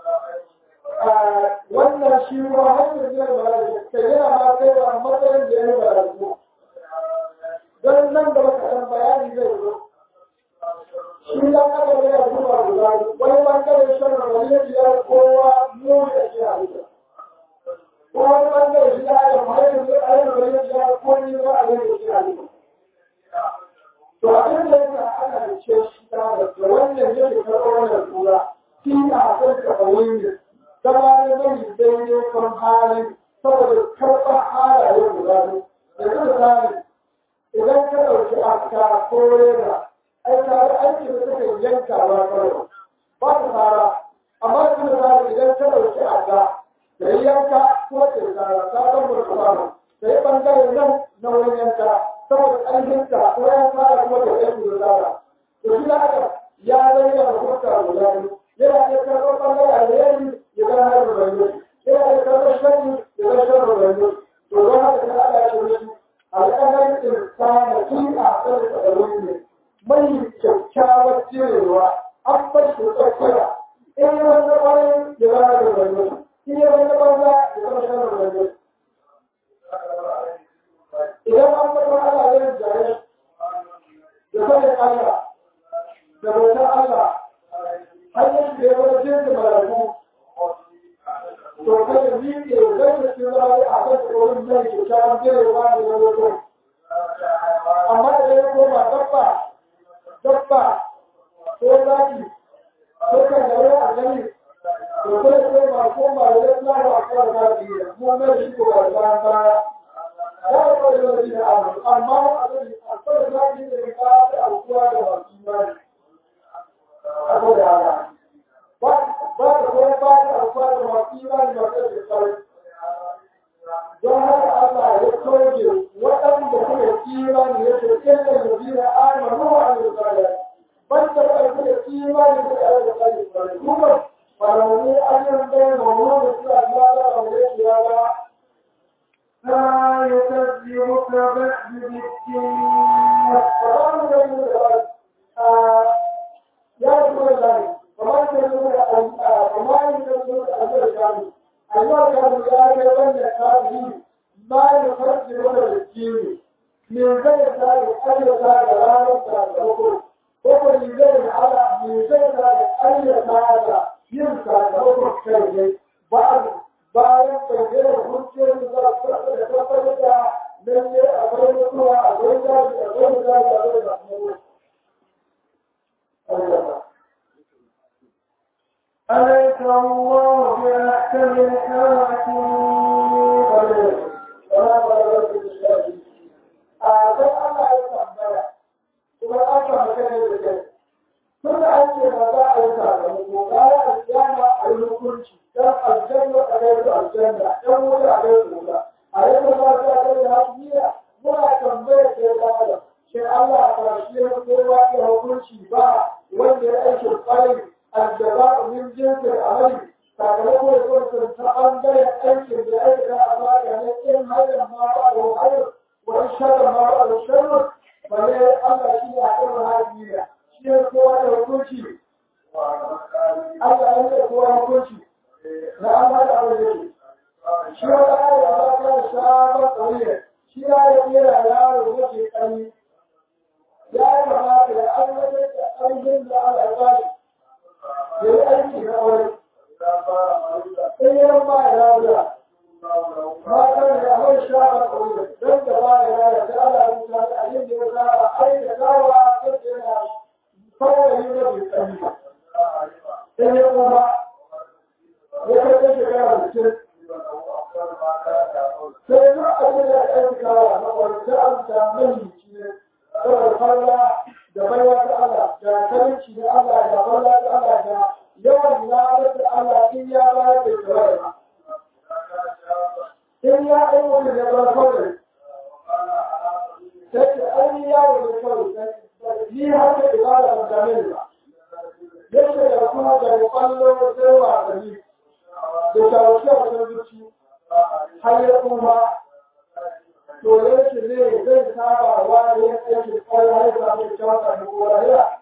wannan shi ruwa hanyar biyar mala'iku kai yana ma kai wa matsayin da ya yi mala'iku don nan da baka san bayani zai zo shi dan aka yana zuwa guda wani bangare shan wani ya biya kowa mu da shi halitta ko wani bangare shi da aka mahaifu zai ayyana wani ya biya ko ni ba a zai shi halitta to abin da yake ana da ce shi ta da wannan yake karɓar wannan tura shi a kan kawai ne zama ne mai daidai kan halin saboda karɓar halaye guda biyu yanzu misali idan ka ɗauki aska ko rera ai tare aiki da suka yankawa kawai ba ta fara amma yanzu misali idan ka ɗauki aska da yi yanka ko ta tsara ta ɗan burka ba da yi ɓangare nan na wurin yanka saboda ƙarfinta ko ya fara kuma da aiki da tsara to shi da haka ya zai da hukunta guda biyu yana iya karɓar ɓangare alheri ya zama har da bayyana yana iya karɓar shani ya zama shar da bayyana to don haka ta haɗa shi da shi al'adar insana tun a kan tsarin ne mai kyakkyawar cirewa an bar shi tsakiya in yi wani ƙwarin ya zama da bayyana in yi wani banza ya zama shar da bayyana idan an bar wani ala yin jare da sanin Allah da bautar Allah hanyar da ya wani jirgin malaku to kada ni ke zai cikin zai a kan tsoron mai kyakkyawan jirewa da ya zo amma da ya koma dabba dabba ko zaki ko kan gare a gani to sai sai ma ko ma da na ba ka da biya mu mai shi ko da ba ba ya ko da shi amma a da a ko da zaki da ka da alkuwa da wasu mai abu da haka ba ba da ko ba da alkuwa da wasu mai da ka da kai don haka Allah ya toge waɗanda suka imani ya ce illa yuzina amanu wa amilu salih ban da waɗanda suka imani suka yi salih kuma farawani ajin bayan mamu da suka Allah da wani kiyama لا يكذبك بعد بالدين فقالوا له يا رسول الله فما يكذبون فما يكذبون أجر الكامل أيها الكامل يا أيها الكاملين ما يكذبون بالدين من زي ذلك أي ذلك لا يمكن وكل من زي على من زي ذلك أي ذلك يمكن وكل شيء بعد bayan bayyana hujjar da za su da tabbatar da lalle akwai mutuwa akwai zafi akwai zafi akwai zafi أليس الله بأحكم الحاكمين a sai Allah ya tambaya kuma an samu kai da kai tun da an ce ba za a yi sakamako bayan alƙiyama a yi hukunci dan aljanna a kai su aljanna dan wuta a kai su wuta a yi da ba za a kai da hasiya muna tambaya sai da adam shin Allah ba shi ya kowa ya hukunci ba wanda ya aiki kwarai aljaba min jinsin amali sakamako da kuma ta ɓangaren aikin da aika a baka ne in hayar ma ba da hayar wani sharar ma ba da sharar balle Allah shi ne a kan hajjiya shi ne kowa da hukunci Allah ya ce kowa hukunci na Allah da Allah yake shi wani ayar da ba ta shabar ƙauye shi ya yi kera yaro yake ƙarni ya kamata da an wajen da ƙarfin da Allah ya ba shi ya yi aiki na wani in yan ba ya lafiya matan da mai shafa ƙauye don da ba ya lafiya sai Allah ya mutu da abin da ya saba aikatawa sai yana kawai na bai tsari in ya kuma ya kai ta shekara da ce sai duk abin da ya aikatawa na wani an samu ne saboda falla da baiwa ta Allah da karinci da Allah da falla ta Allah da yawan ladar da Allah in ya bayar da tsawai in ya aiwata da bar kawai sai da an yi yawo da kawai ni haka ibada ba ta mini ba yadda da kuma da kwallo sai wasanni da shawarci a wajen zuci har ya kuma to yake ne zai saba wa yin aikin kwallo har ya samu kyauta da kowa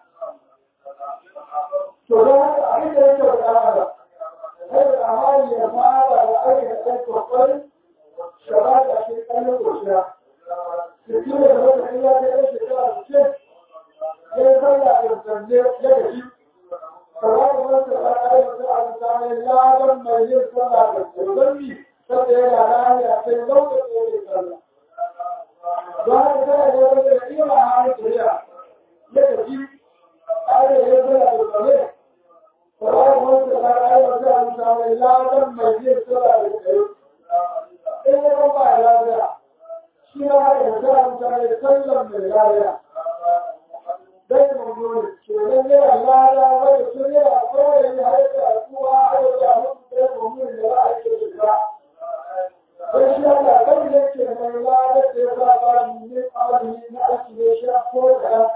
to don haka abin da yake da amara sai da amari ya fara da aikin aikin kwallo shaba da shi kallon koshiya da kira da wata ya ta yi shekara da ce ya yi sallah da zanne ya gaji kamar da wata ya ta yi wata a mutane ladan mai yin sallah da zanne saboda yana lahiya sai lokacin da ya sallah don haka sai ya wata da iya hannun kuriya ya gaji ƙare ya sallah da zanne kamar da wata ya ta yi wata a mutane ladan mai yin sallah da zanne in ya ba ya lafiya shi ya haɗa da mutane sallan mai lafiya dai mummuni kenan yana lada wanda sun yana kawai yin haɗa kuwa haɗa da mutu dai mummuni da za a ke shiga don shi Allah kan yake mai lada da ya ba ba min amali na aiki ne shi ko da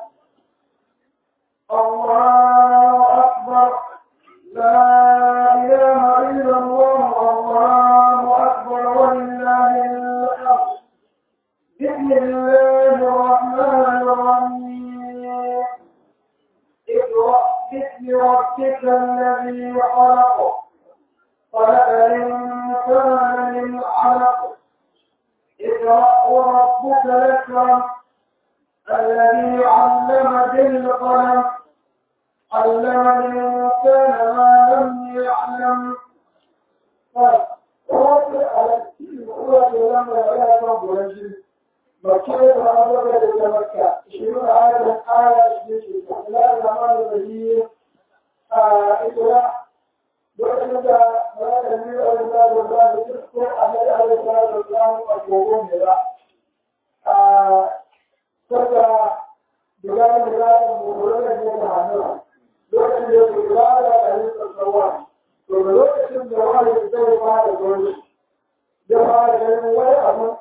الله أكبر لا إله إلا الله الله أكبر ولله الحمد بسم الله الرحمن الرحيم اقرأ باسم ربك الذي خلق خلق الإنسان من علق اقرأ وربك الأكرم الذي علم بالقلم علم الإنسان ما لم يعلم wasu lamba ya kan buranci مكية وأمرك لمكة عشرون آية آية عشرين بسم الله الرحمن الرحيم إقرأ lokacin da malaka ne da wani da da da duk ko annabi alaihi salatu wasallam a gogon ne ba a saka diga diga mu gore ne da hannu lokacin da ya ga da kai tsawa to lokacin da wani zai fara gobe ya fara ganin wani abu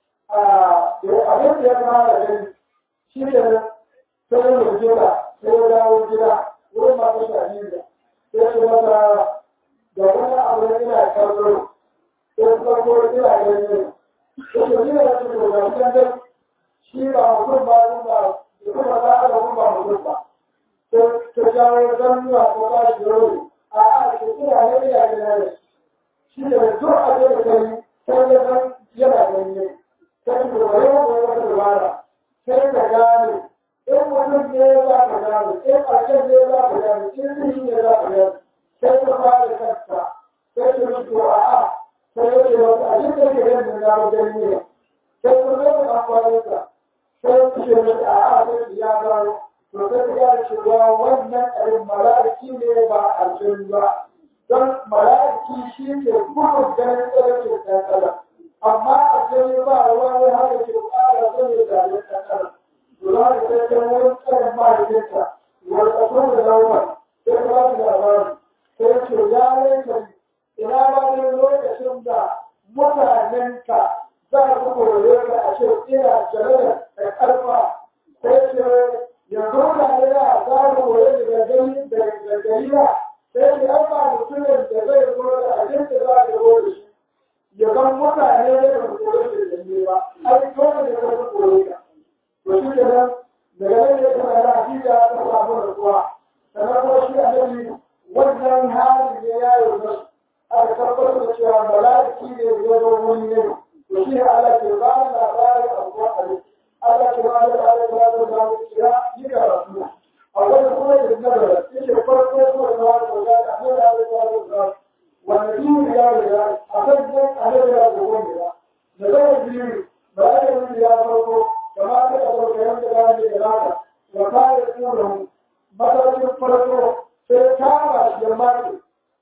a da abin da ya fara gani shi ne sai ya jira sai ya dawo gida wurin masu shahida sai su mata da wani abu da ina kallo sai farko ina gani ko to ni da su da wannan shi ba mutum ba kun ba da kuma da aka kun ba mutum ba to to jawo dan ya ko ba shi yau a a shi ina ne ina gani shi da duk abin da kai sai ya san yana gani sai da yau ko wata dabara sai ka gane in mutum ne za ka gane in ƙarshen ne za ka gane in shi ne za ka gane sai ka fara kanka sai ka mutu a a sai ya ce wata abin da ke ganin na wajen ne sai ka zai da amfani ka sai ka ce mata a a sai ya gano to sai ka gane cewa wannan abin mala'iki ne ba aljin ba don mala'iki shi ne gudun ganin tsarkin ɗan adam amma aljin ba wani haka ke ƙara sanya da ɗan adam Lura da sai wurin tsarin mahaifinta, wanda kuma da laumar, sai ba su labari, sai ce ya laifin ina ba ne lokacin da mutanenka za su kore ka a ce ina jere da ƙarfa, sai ce yanzu mutane da za su kore da gagari da gagari ba, sai ce an ba mutumin da zai zo da abin da za ka zo da shi. Ya zan mutane da ba su kore da gagari ba, ai dole ne ka su kore ka. to shi ke nan daga nan ya kuma yana hakika ta samu rasuwa sannan kuma shi annabi wannan hali ne ya yi wasu aka tabbatar da cewa mala'iki ne ya zo wani ne to shi ne Allah ke ba da labarin abuwa a ne Allah ke ba da labarin da za mu kira yi karatu a wani kuma da nazara yake farko kuma da wani da za ka nuna da wani da wanda biyu ya riga a kan nan annabi ya zo wani da da zama biyu mala'iki ya farko كما تقدر كلام كلام الإرادة وقال يقوله مثلا فرقه في كامل جماعته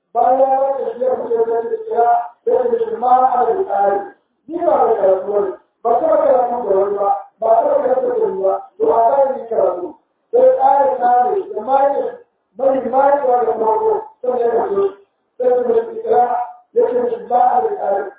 بايا تشير في ذلك الإسراء في الجماعة على الآية دي ما بكرتون بكرة كلام كلام بكرة كلام كلام وعلى ذكره في الآية كامل جماعة من جماعة ولا فرقه ثم يقول في الإسراء يكتب الجماعة على الآية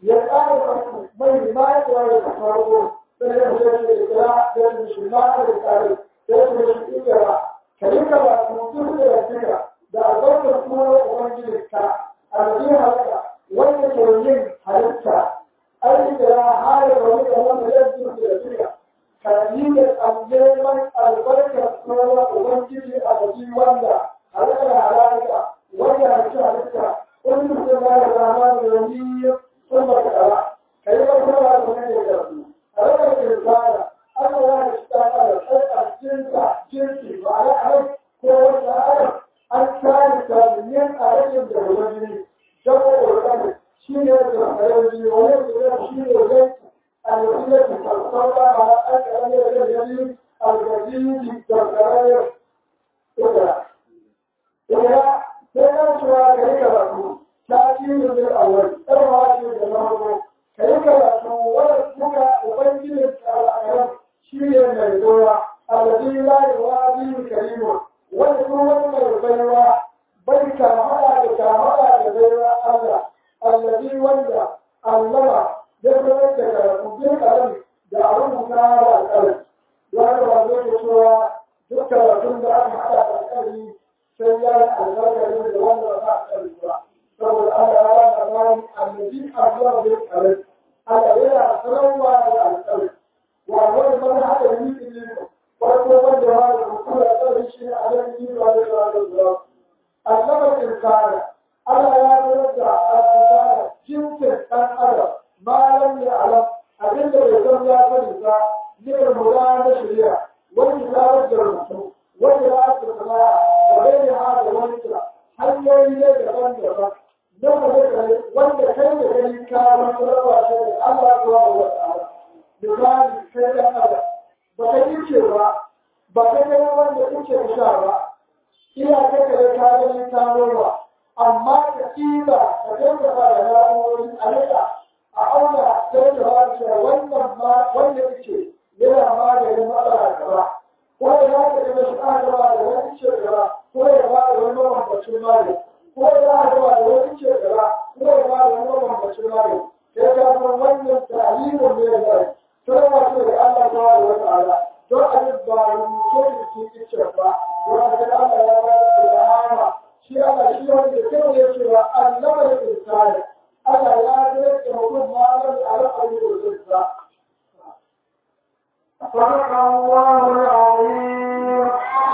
يقال من جماعة ولا فرقه sai ya fi da ikira da musulman da tsari sai ya fi ikira ka yi ka ba mutum da rafika da albarkar kuma ubangiji ka alji halitta wanda ke yin halitta ai da hali da wani da wanda ya ji da rafika ka yi da neman albarkar kuma ubangiji a gaji wanda halitta halitta wanda halitta halitta wani mutum ya da zama da wani sun ba ka ɗara ka yi wani kuma da wani da ya رجل الإنسان أنا لا أشتغل الحقيقة جنسة جنسي وعلى أهل هو الآن الثالثة من أهل الوجه جمع الأمر شيء يجري ويجري شيء يجري الوسيلة تتصور على أكثر الجديد الجديد التغير إذا إذا سيكون شوى كريكا لكم تأكيد بالأول إرهاج بالأمر ka yi karatu wanda kuka ubangijin al'ayyar shi ne mai zuwa alladhi la yuwadi karimu wanda kuma wani mai baiwa bai kamala da kamala da baiwa Allah alladhi wanda allama ya sanar da karatu bin kalam da abin rubuta da alƙalami wanda ba zai ke cewa duk karatun da aka haɗa da alƙalami sai ya yi albarkar da wanda ba a ƙarfi ba saboda Allah ya ba da bayan annabi Allah bai ƙarfi Allah yana sanarwa da alƙalami wa wani mana haɗa yi ilimin farko wanda ma da ruku da ƙarfi shi ne a nan yi ba da zuwa da zuwa allama insana Allah ya sanar da alƙalami jinsin ɗan adam malam ya alam abinda bai san ya sani ba ne da mura na shari'a wani zarar da rubutu wani ya ake sana'a da bai ne ha da wani kira hanyoyi ne daban-daban na wanda kai da gani ka wani rawa shi da Allah zuwa wa ta'ala misali kai ɗan adam ba ka yi ce ba ba ka gani wanda kuke da sha ba ina kai ka ka gani ta noma amma ka ƙila ka dinga ba da na'urori a nika a auna sai da ba cewa wannan ma wanda yake yana maganin matsala gaba ko ya za ka gani shi aka ba da wani ce gaba ko ya ba da wani mabambacin magani ko ya za ka ba da wani ce gaba ko ya ba da wani mabambacin magani sai ka san wannan ta'alimin ne da zai sai wato da Allah ta wa wa ta'ala don a yi ba rubuce da ke ice ba wanda da Allah ya ba da ilhama shi Allah shi wanda kai ya ce wa allama da insani Allah ya rage mutum malam da alƙawari da zuciya صدق الله العظيم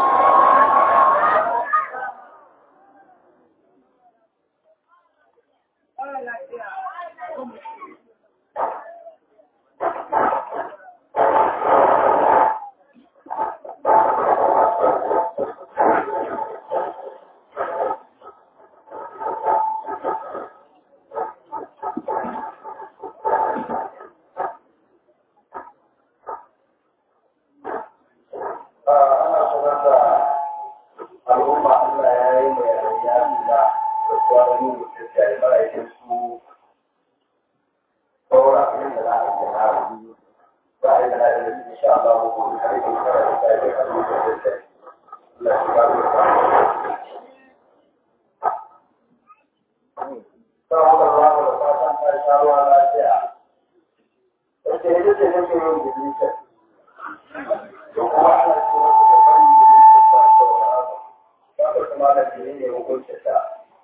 ana sanar da al'umma Allah ya yi mai ya nuna da kwanan yin mutum ya yi mala'ikin su saura abin da za a yi na rabu za a yi da na'in da su insha Allah ko kuma har yi kara da ta yi da kan mutum da ta yi Allah shi ba da ta Saboda ruwa da fatan ta sha ruwa lafiya. Wace ita ce nake yin bilisan. Don kuma ana cewa da fannin bilisan ba saurara ba. Ba kuma da ne hukuncin ta.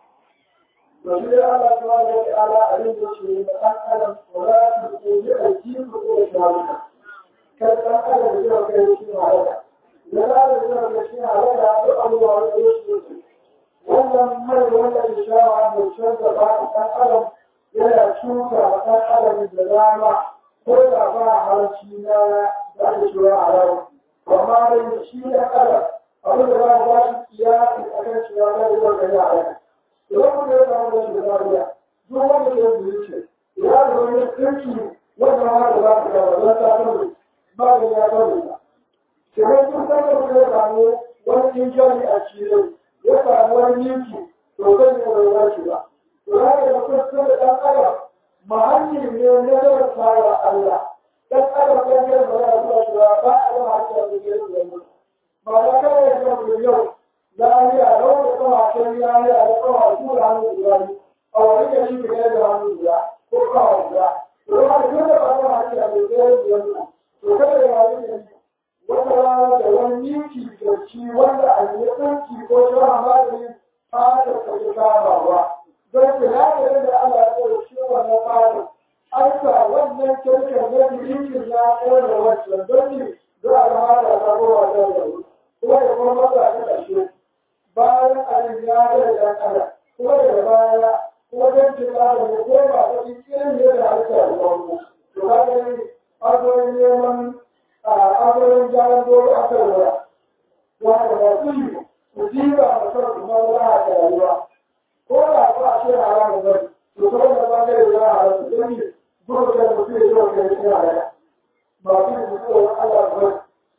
domin Allah ta wa wa ta'ala a yin da shi da ɗan adam wala ta ko yi aiki ko ko da shawarta kar ɗan adam da zai kai shi halaka da za da zai kai shi halaka da abubuwa da shi ne wannan mai wanda ya shawa mai canza ba ɗan adam yana cuta wa ɗan adam da dama ko da ba halarci na da ake cewa a rawa amma dai shi ɗan adam abin da ba ba shi kiyasi akan cewa zai zai kai halaka idan kuma ya samu rashin lafiya duk wanda ya yi ce ya da wani kirki wanda ma da za ka gaba don ta samu magani ya samu ta kenan duk sanda kuma ya samu wani injani a cikin ya samu wani yanki to zai yi wani rashi ba to ya ga mutum sun da ɗan adam mahalli ne na zama fara Allah ɗan adam ɗan yana ba ya zuwa shi ba ba a zama hakki a cikin yanzu ba ya kawai ya zama yau lafiya lau da kawa can lafiya da kawa su da hannu guda ne a wani gari da da hannu guda ko kawa guda to ya da duk da ba ta hakki a mai tsaye da yanzu to kada ya wani gari wata rana da wani miki da ci wanda a yi tsanki ko shara magani fata ta yi kamawa don ku ya da yadda Allah ya tsaye shi wannan fata an sa wannan kirkir na milikin ya ƙone wancan don ne za a zama da sabuwa da yanzu kuma ya kuma maza ta ƙarshe bayan abin ya ga da ɗan adam kuma daga baya kuma don cin adam ya koma ta cikin yadda halitta da farko to ka gani azoyin neman azoyin gyaran dole a kan waya wanda masu yi su jiba da kan kuma za a ga rayuwa ko da ba a ce haramun bane to ta wanda ba ga da haramun don yi gudu da mutum ya zuwa kai shi halala masu yi mutuwa Allah bane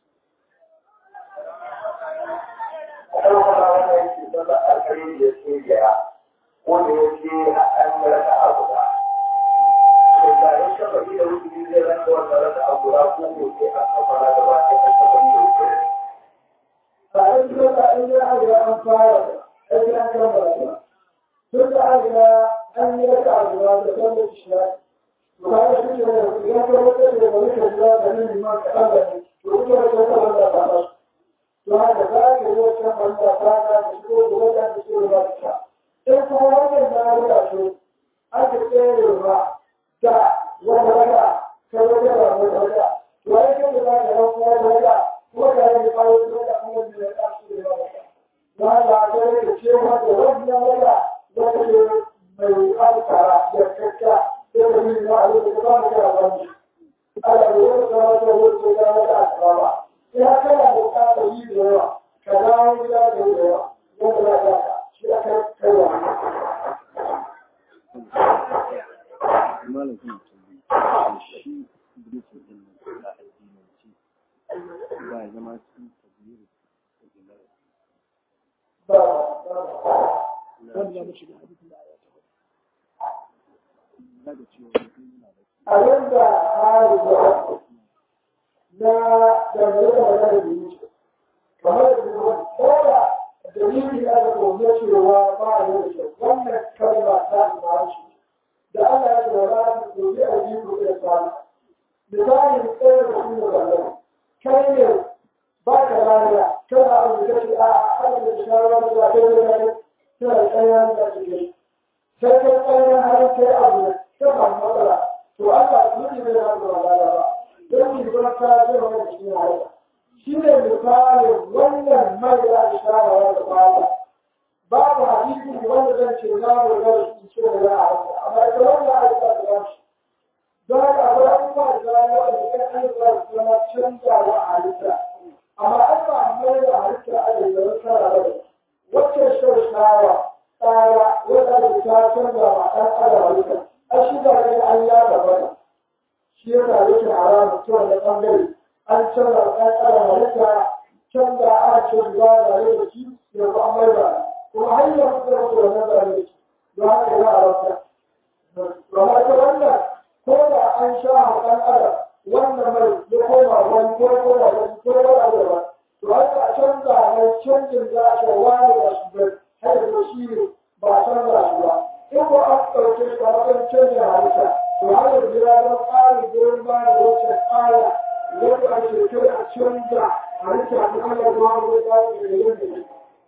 Akwai wata wanda yake zama alkali da ke gaya wanda ya ce a an rasa abu ba. Da in ka faɗi da wuce zai rasa wanda rasa abu ba ko ko sai a kafa na gaba sai an kafa da wuce. a yanzu da an yi ajiye an fara aiki an kan ba tun da ajiye an yi raka ajiye da kan da shi ya to ka ga shi ne idan ka wata da wani ka jira da nan ma ka Allah ne to kuma da ka wanda ba ba to haka za ka yi wata wanda ta ka da shi ko da wanda ta shi ba ta sai kuma wannan da ya ga shi aka tsere ba da wanda raka ka wata da wanda raka to ai kai da ka ga kuma da raka kuma ka yi kawo da kuma da ya shi da ba na da ta yake cewa da wannan raka wata ne mai alkara ya kakka sai da yin ma a yau da ba mu kira wani ala da wani kama da wani ko da wata asaba ba sai haka na bukatar yi da yawa ka dawo gida da yawa wanda za ka shi aka kai wa malam kuma tambayi shi bulletin din nan na addinin ya zama cikin tabbiri ba ba wanda ya mashi da hadisin da aya ta na da cewa mutum yana da a yadda hali da na dangane da magana da yi kamar da kuma kowa dalili ya da gobe cewa ba a yi da kyau wannan kalma ta ba shi da Allah ya ce wa ranar gobe a yi ko da tsari misali tsaye da shi da zallan kai ne ba ka lafiya kana abu da kace a haka da shawara da kai da kai tana da tsayan da kake sai kai tsayan har kai abu da ta samu matsala to Allah ya yi da ya ba ba don yi ba ta ce wa shi ne haka shi ne misalin wannan mai da shawara da baya babu hadisi wanda zan ce za mu ga shi ce da ya haka amma ita wannan aika da shi don haka akwai abubuwa da ya wanda kan an ba su zama canzawa a halitta amma an ba mai da halitta a da zama kara da wacce shaushawa tsara wadda da ta canza wa ɗan adam halitta a shi da ne an ya gaba shi ya sa yake haramun ta wani ɓangare an canza wa ɗan adam halitta canza a ce ba da da shi ya ba mai ba kuma har yanzu da wasu wannan da ne don haka ya haramta. Amma ita wannan ko da an sha ɗan adam wannan mai ya koma wani ko ko da wani ko da wani ba to haka a canza mai canjin za a wani da shi bai har da shi ne ba a canza shi ba in ko an ɗauke shi a matsayin canjin halitta to har da ya zama ƙarin goyon baya da wacce ƙara wanda ake kai a canza halitta ta Allah zuwa wani ƙarin da ya yi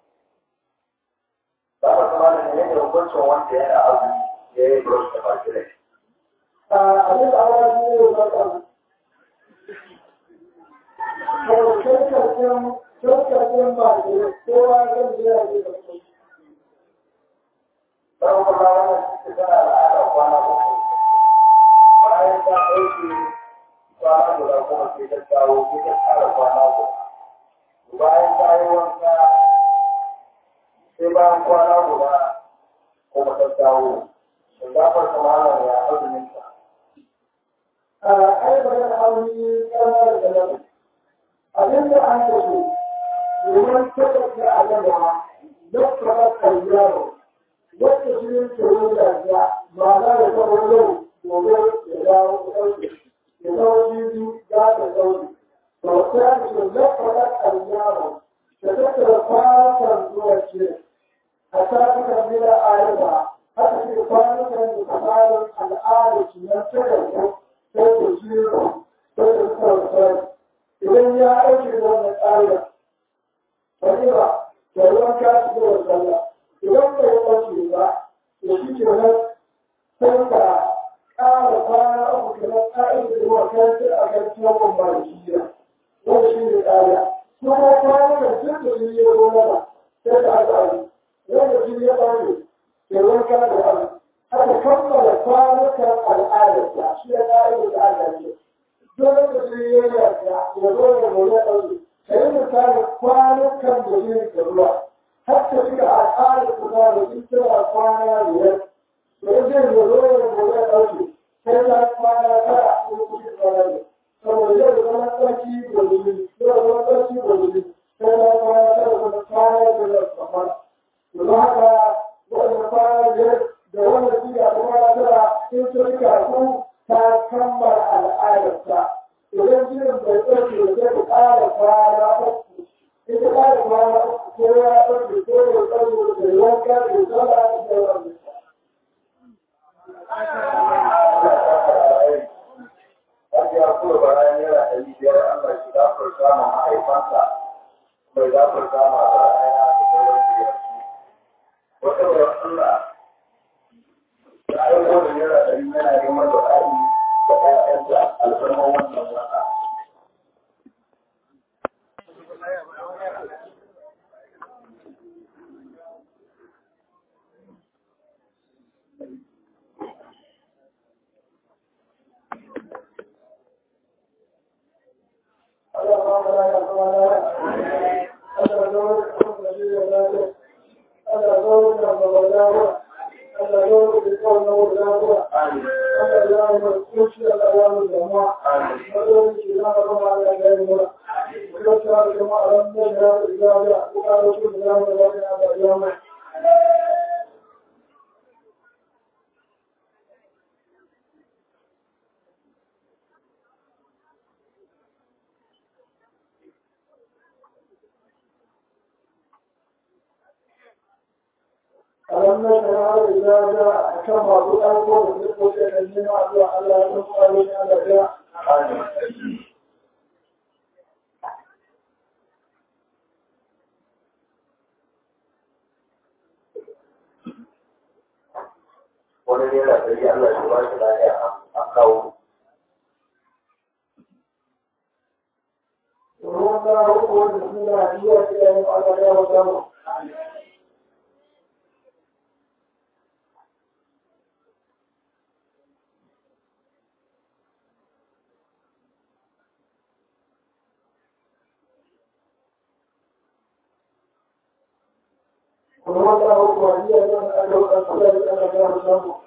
ba a kuma da ne da hukuncin wanda yana azumi ya yi da wasu baki rai abin da Allah shi ne ya zaka kawai karkashin karkashin ba ke kowa zan biya ne da kuma don kuma wannan cikin tana al'ada kwana uku bayan ta ɗauke kwana guda kuma sai ta dawo sai ta ƙara kwana guda bayan ta yi wanka sai bayan kwana guda kuma ta dawo shinkafar kamalan ya azumin ta a ai magana aure kamar da nan abin da an kaso domin tabbata a gaba don kamar kayyaro wacce shi ne ke yi da ya ma za da kawo yau gobe ya dawo ɗauke ya dawo jibi za ta ɗauke to ta ce na kamar kayyaro da tattara kwanan zuwa ce a tafukan gida a yaba haka ce kwanukan da kamarin al'adar su na tattara sai da jiro sai da sarfar idan ya aiki da wannan tsarin wani ba da ruwan kasu da wasalla idan bai ɗauke ba da shi ke nan sai ka ƙara kwana uku kamar tsarin da ruwa kan sai a kan tuwon malikiya wanda shi ne tsariya kuma kwanukan duk da shi ya zo mana sai da aka yi wanda shi ya ɗauke ke wanka da wani haka kammala kwanukan al'adarsa shi ya ƙa'idar da aka ce dole da su yi yarda ya zo da gobe ɗauke ka yi misali kwanukan da yin da ruwa har ta shiga al'adar ku da da in tana kwana biyar to in zai ya zo da gobe ɗauke sai ta kwana tara ko kuma kwana biyar saboda yau da zama tsarki gobe yau da zama tsarki gobe sai ta kwana tara kuma kwana biyar kamar don haka wanda kwana biyar da wanda suke a kuma tara in sun kafu ta kammala al'adarsa idan jinin bai ɗauke da zai ƙara kwana uku in ta ƙara kwana uku ko ya ɗauke ko ya ɗauke da yanka da zama da yawan Wanda ya kula bayan yana ɗari biyar Allah shi gafarta ma mahaifansa mai gafarta ma bayan da sauran biyar. Wata bai Allah da aiko da naira ɗari yana neman da ɗari da ƴaƴanta alfarman wannan wata. وكذا كما أردنا شهادة إجابة وقال رسول الله صلى الله عليه وسلم ألم نشرع إذا جاء كما تقول بالنسبة للجماعة على تقال على جاء wani ne yana tsaye Allah shi ba shi lafiya a kawo وهو هو بسم الله هي كلام على جاء وجاء وهو هو هي كلام على جاء وجاء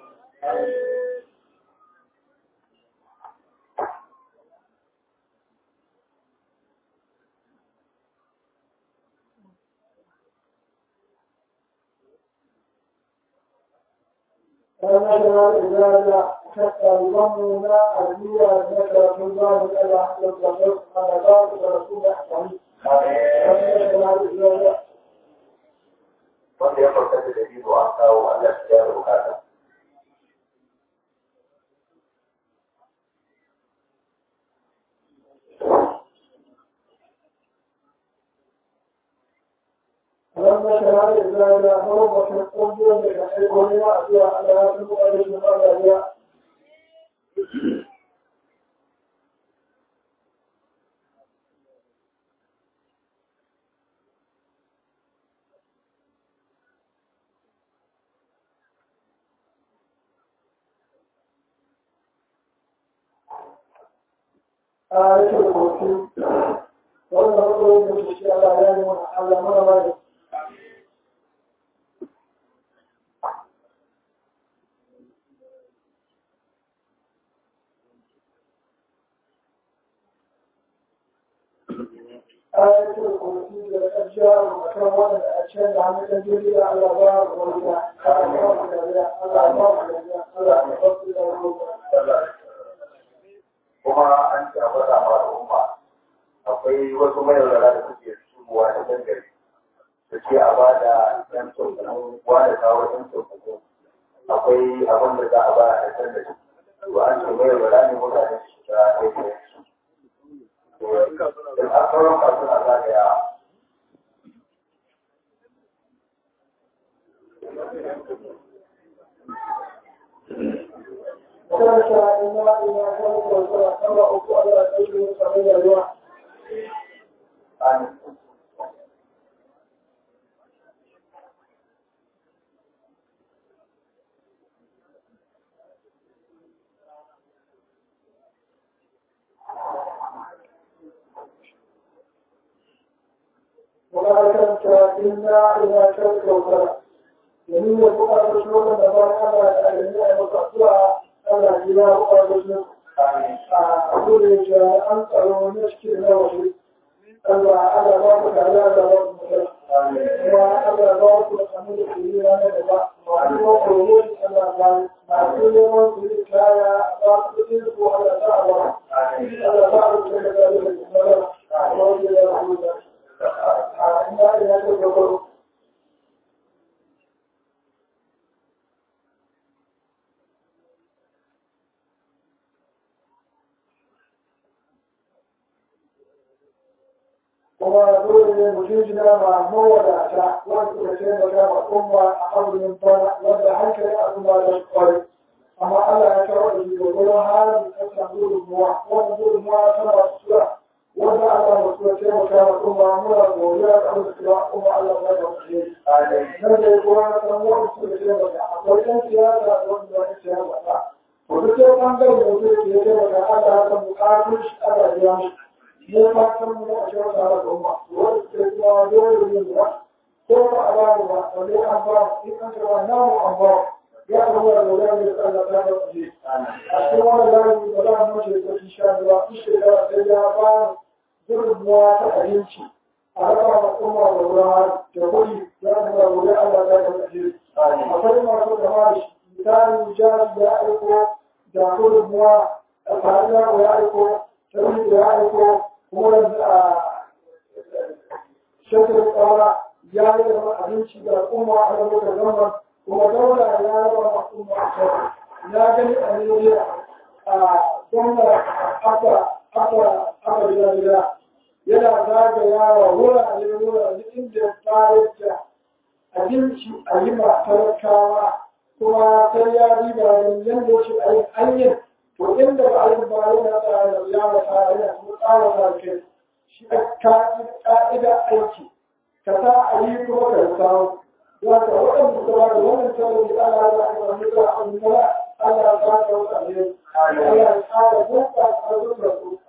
فنشر إذا حتى يضمنا أبنية ذكر في الله إلى حتى الضغط على ذلك رسول أحسن فنشر إذا wanda ya farka da dalilu an kawo Allah shi ya bukata فلما شهر إذا جاء هو في القلب يحبون يأتي على سبوة المقابلة آية الكرسي ولا هو يمشي على يعني على مرة آية الكرسي للأشجار وكون الأشجار عن الجليل على باب والجاء على باب والجاء على باب والجاء على باب والجاء kuma an ce a faɗa ma al'umma akwai wasu mayaudara da suke shigowa da dangare da ce a ba da ɗan tsofanin wani kawo ɗan tsofanin akwai abin da za a ba a ɗan da shi to an ce mayaudara ne mutane su shiga ɗaya da a sauran kasu na zagaya وكذا إما إما كان وكذا كما أقول على أجل سبيل الله an وما كانت إلا إذا كانت وكذا يمين يبقى رسول الله على أجل مقطوعة على إله ورسول أقول جاء أنت لو نشكي نوشي الله على بابك على بابك وعلى بابك الحمد لله أنا بابا وعلى قبول الله ما كل يوم في الكاية بابك تلقوا على دعوة على بابك كذلك المرض أقول يا رسول الله إنا إلى تذكر kuma dole ne mu jinjina ma mawadata wanda suka taimaka ma umma a azumin bana wanda hankali al'umma da kwari amma Allah ya kawo da shi gwargwaron halin da ta gudunmuwa wanda gudunmuwa tana masu sura wanda Allah ya sura taimaka ma umma muna godiya da abin da suka umma Allah ya kawo da shi nan da ya kuma san wanda suka taimaka akwai ɗan siyasa da wanda ya taimaka to duk sai ɓangaren da mutum ke taimaka Allah ya san bukatun shi Allah ya biya shi ne fatan mu a cikin tsara goma wanda ke zuwa dole ne ba ko ba a ba ba wanda an ba in an karba namu an ba ya zama da wani ne tsalla ta da kuɗi a cikin wani layi da za mu ce ta insha Allah in shekara sai ya ba gudunmuwa ta abinci a raba wa kuma da ruwa da kuɗi za su ga wuri Allah za ka kaje akwai masu kama da shi misali jari ya aiko da gudunmuwa a tarihi ya aiko tarihi ya aiko kuma a shekaru tsawara ya yi da abinci da al'umma a lokacin zaman kuma daula ya raba al'umma a shekaru ya gani a Nigeria a gwamna aka aka aka gida gida yana zagayawa wurare wurare inda ya bayar da abinci a yi ma talakawa kuma sai ya riba da yadda ce a yi hanyar to inda ba a yi ba yana tsara da ya mata yana kuma tsara da kai shi a ka'ida aiki ka sa a yi kuma ka samu za ka waɗanda suka ba da wannan tallafi ana da aka mutu a annala Allah ya ba ka wata ne Allah ya tsara buka a zuwa su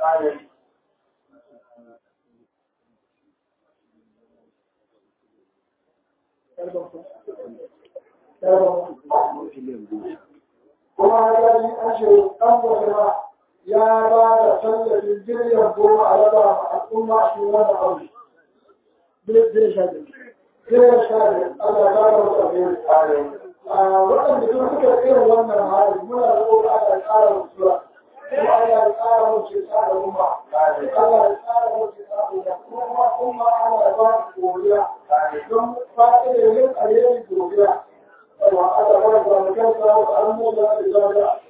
kuma ya yi an ce ɗan wajen ya ba da tallafin biliyan goma a raba ma al'umma shi wani abu. Biliyan sha biyu. Biliyan sha biyu. Allah ya ba da wata biyu. Waɗanda sun suka irin wannan hali muna da ƙoƙa Allah ya ƙara mutuwa. Kuma Allah ya ƙara mutu ta da umma. Allah ya ƙara mutu ta da umma. Kuma umma Allah ya ba su godiya. Don fa'idar yin alheri godiya. Allah ya ba da mutunta wa al'umma da zariya.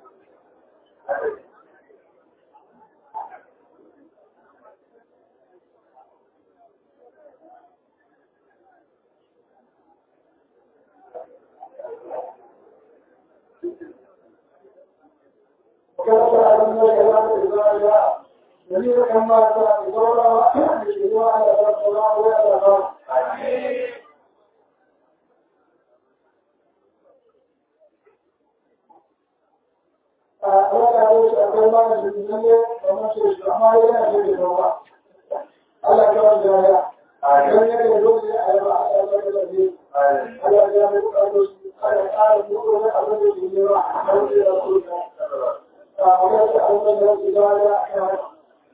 جميع كما تدور بشروع على الصلاة والسلام Allah ya ce akwai ma da jinnan ne kamar su shi amma yana da da rawa Allah ya kawo da ya dan yake da dole a yi ba Allah ya kawo da shi Allah ya mai kawo shi Allah ya ƙara muku da abin da ke yi wa Allah ya kawo da a wani abin da ya ga ya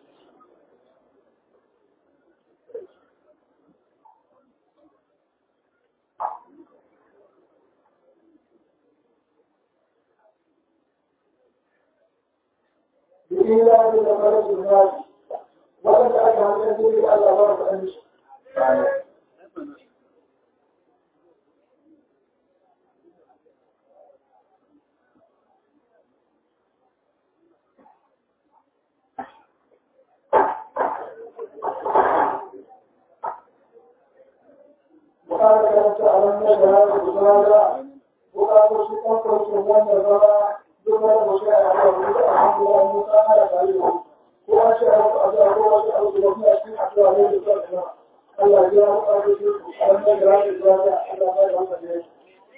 بإيمان لمرض الناس وأن أجعل يدري على ضرب أمس وقال كما تعلمنا بهذا الرسالة وقالوا سيكون سبحان الله duk wani mutum ya haɗa wani da alhamdulillah mun san ana tare da ko an ce abu a zuwa ko wasu abu da kuma cikin addu'a ne da sa kuma Allah ya mu ka da su an da gara da zuwa da Allah ya ba da ne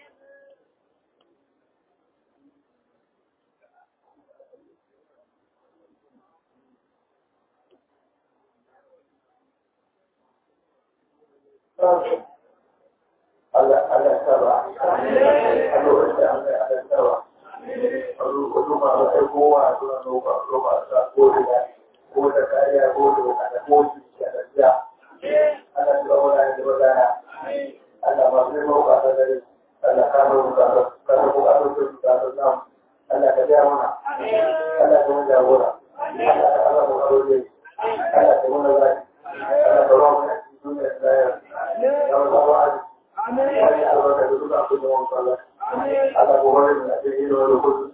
Allah Allah saba Allah ya Allah Allah saba wasu masu aikowa suna roƙa roƙa sa ko da ko da kariya ko da kada ko su da gaskiya Allah ya ba da da wadana Allah ma sai roƙa ta dare Allah ka roƙa ka ka roƙa ka roƙa ka roƙa Allah ka ja mana Allah ka mun jagora Allah ka Allah mu roƙe Allah ka mun zai Allah ka roƙa mu duniya da ya ya ba wa Amin. Ya Allah ka duka abin da mun fara. Allah ko wani da ke yi wani kudu.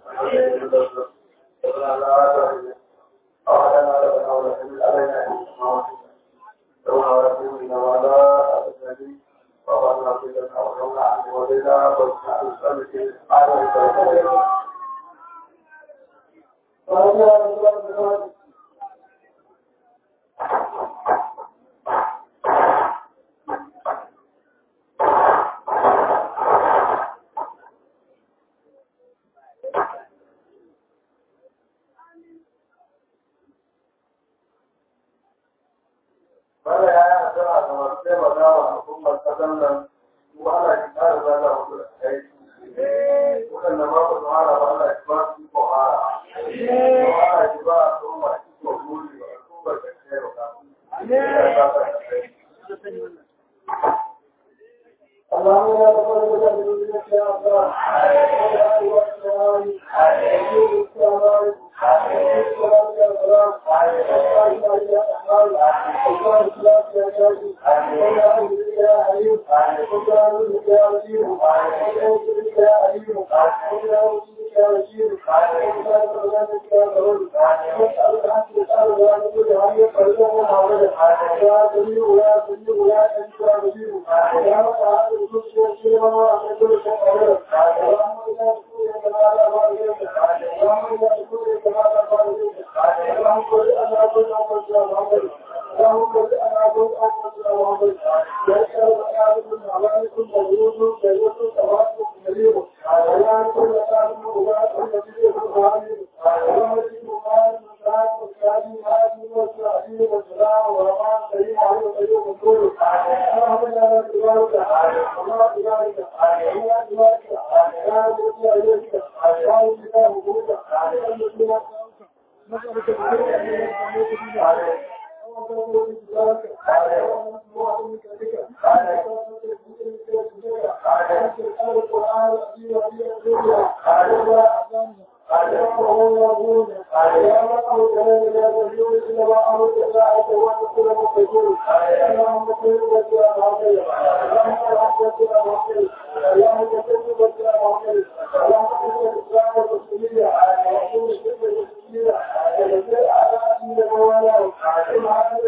Bala ya yi addu'a ga masu taimaka wa al'ummar ƙasar nan, kuma ana ki ƙara zaga musu da aiki. Waɗanda ma ba su hara ba ana ki ba su ko hara. Kuma ana ki ba al'umma ki ko buri ba al'ummar da ke taimaka musu. اللهم لا تقبل لنا ذنوبنا يا الله ولا تؤاخذنا ويجيب السماء Thank you.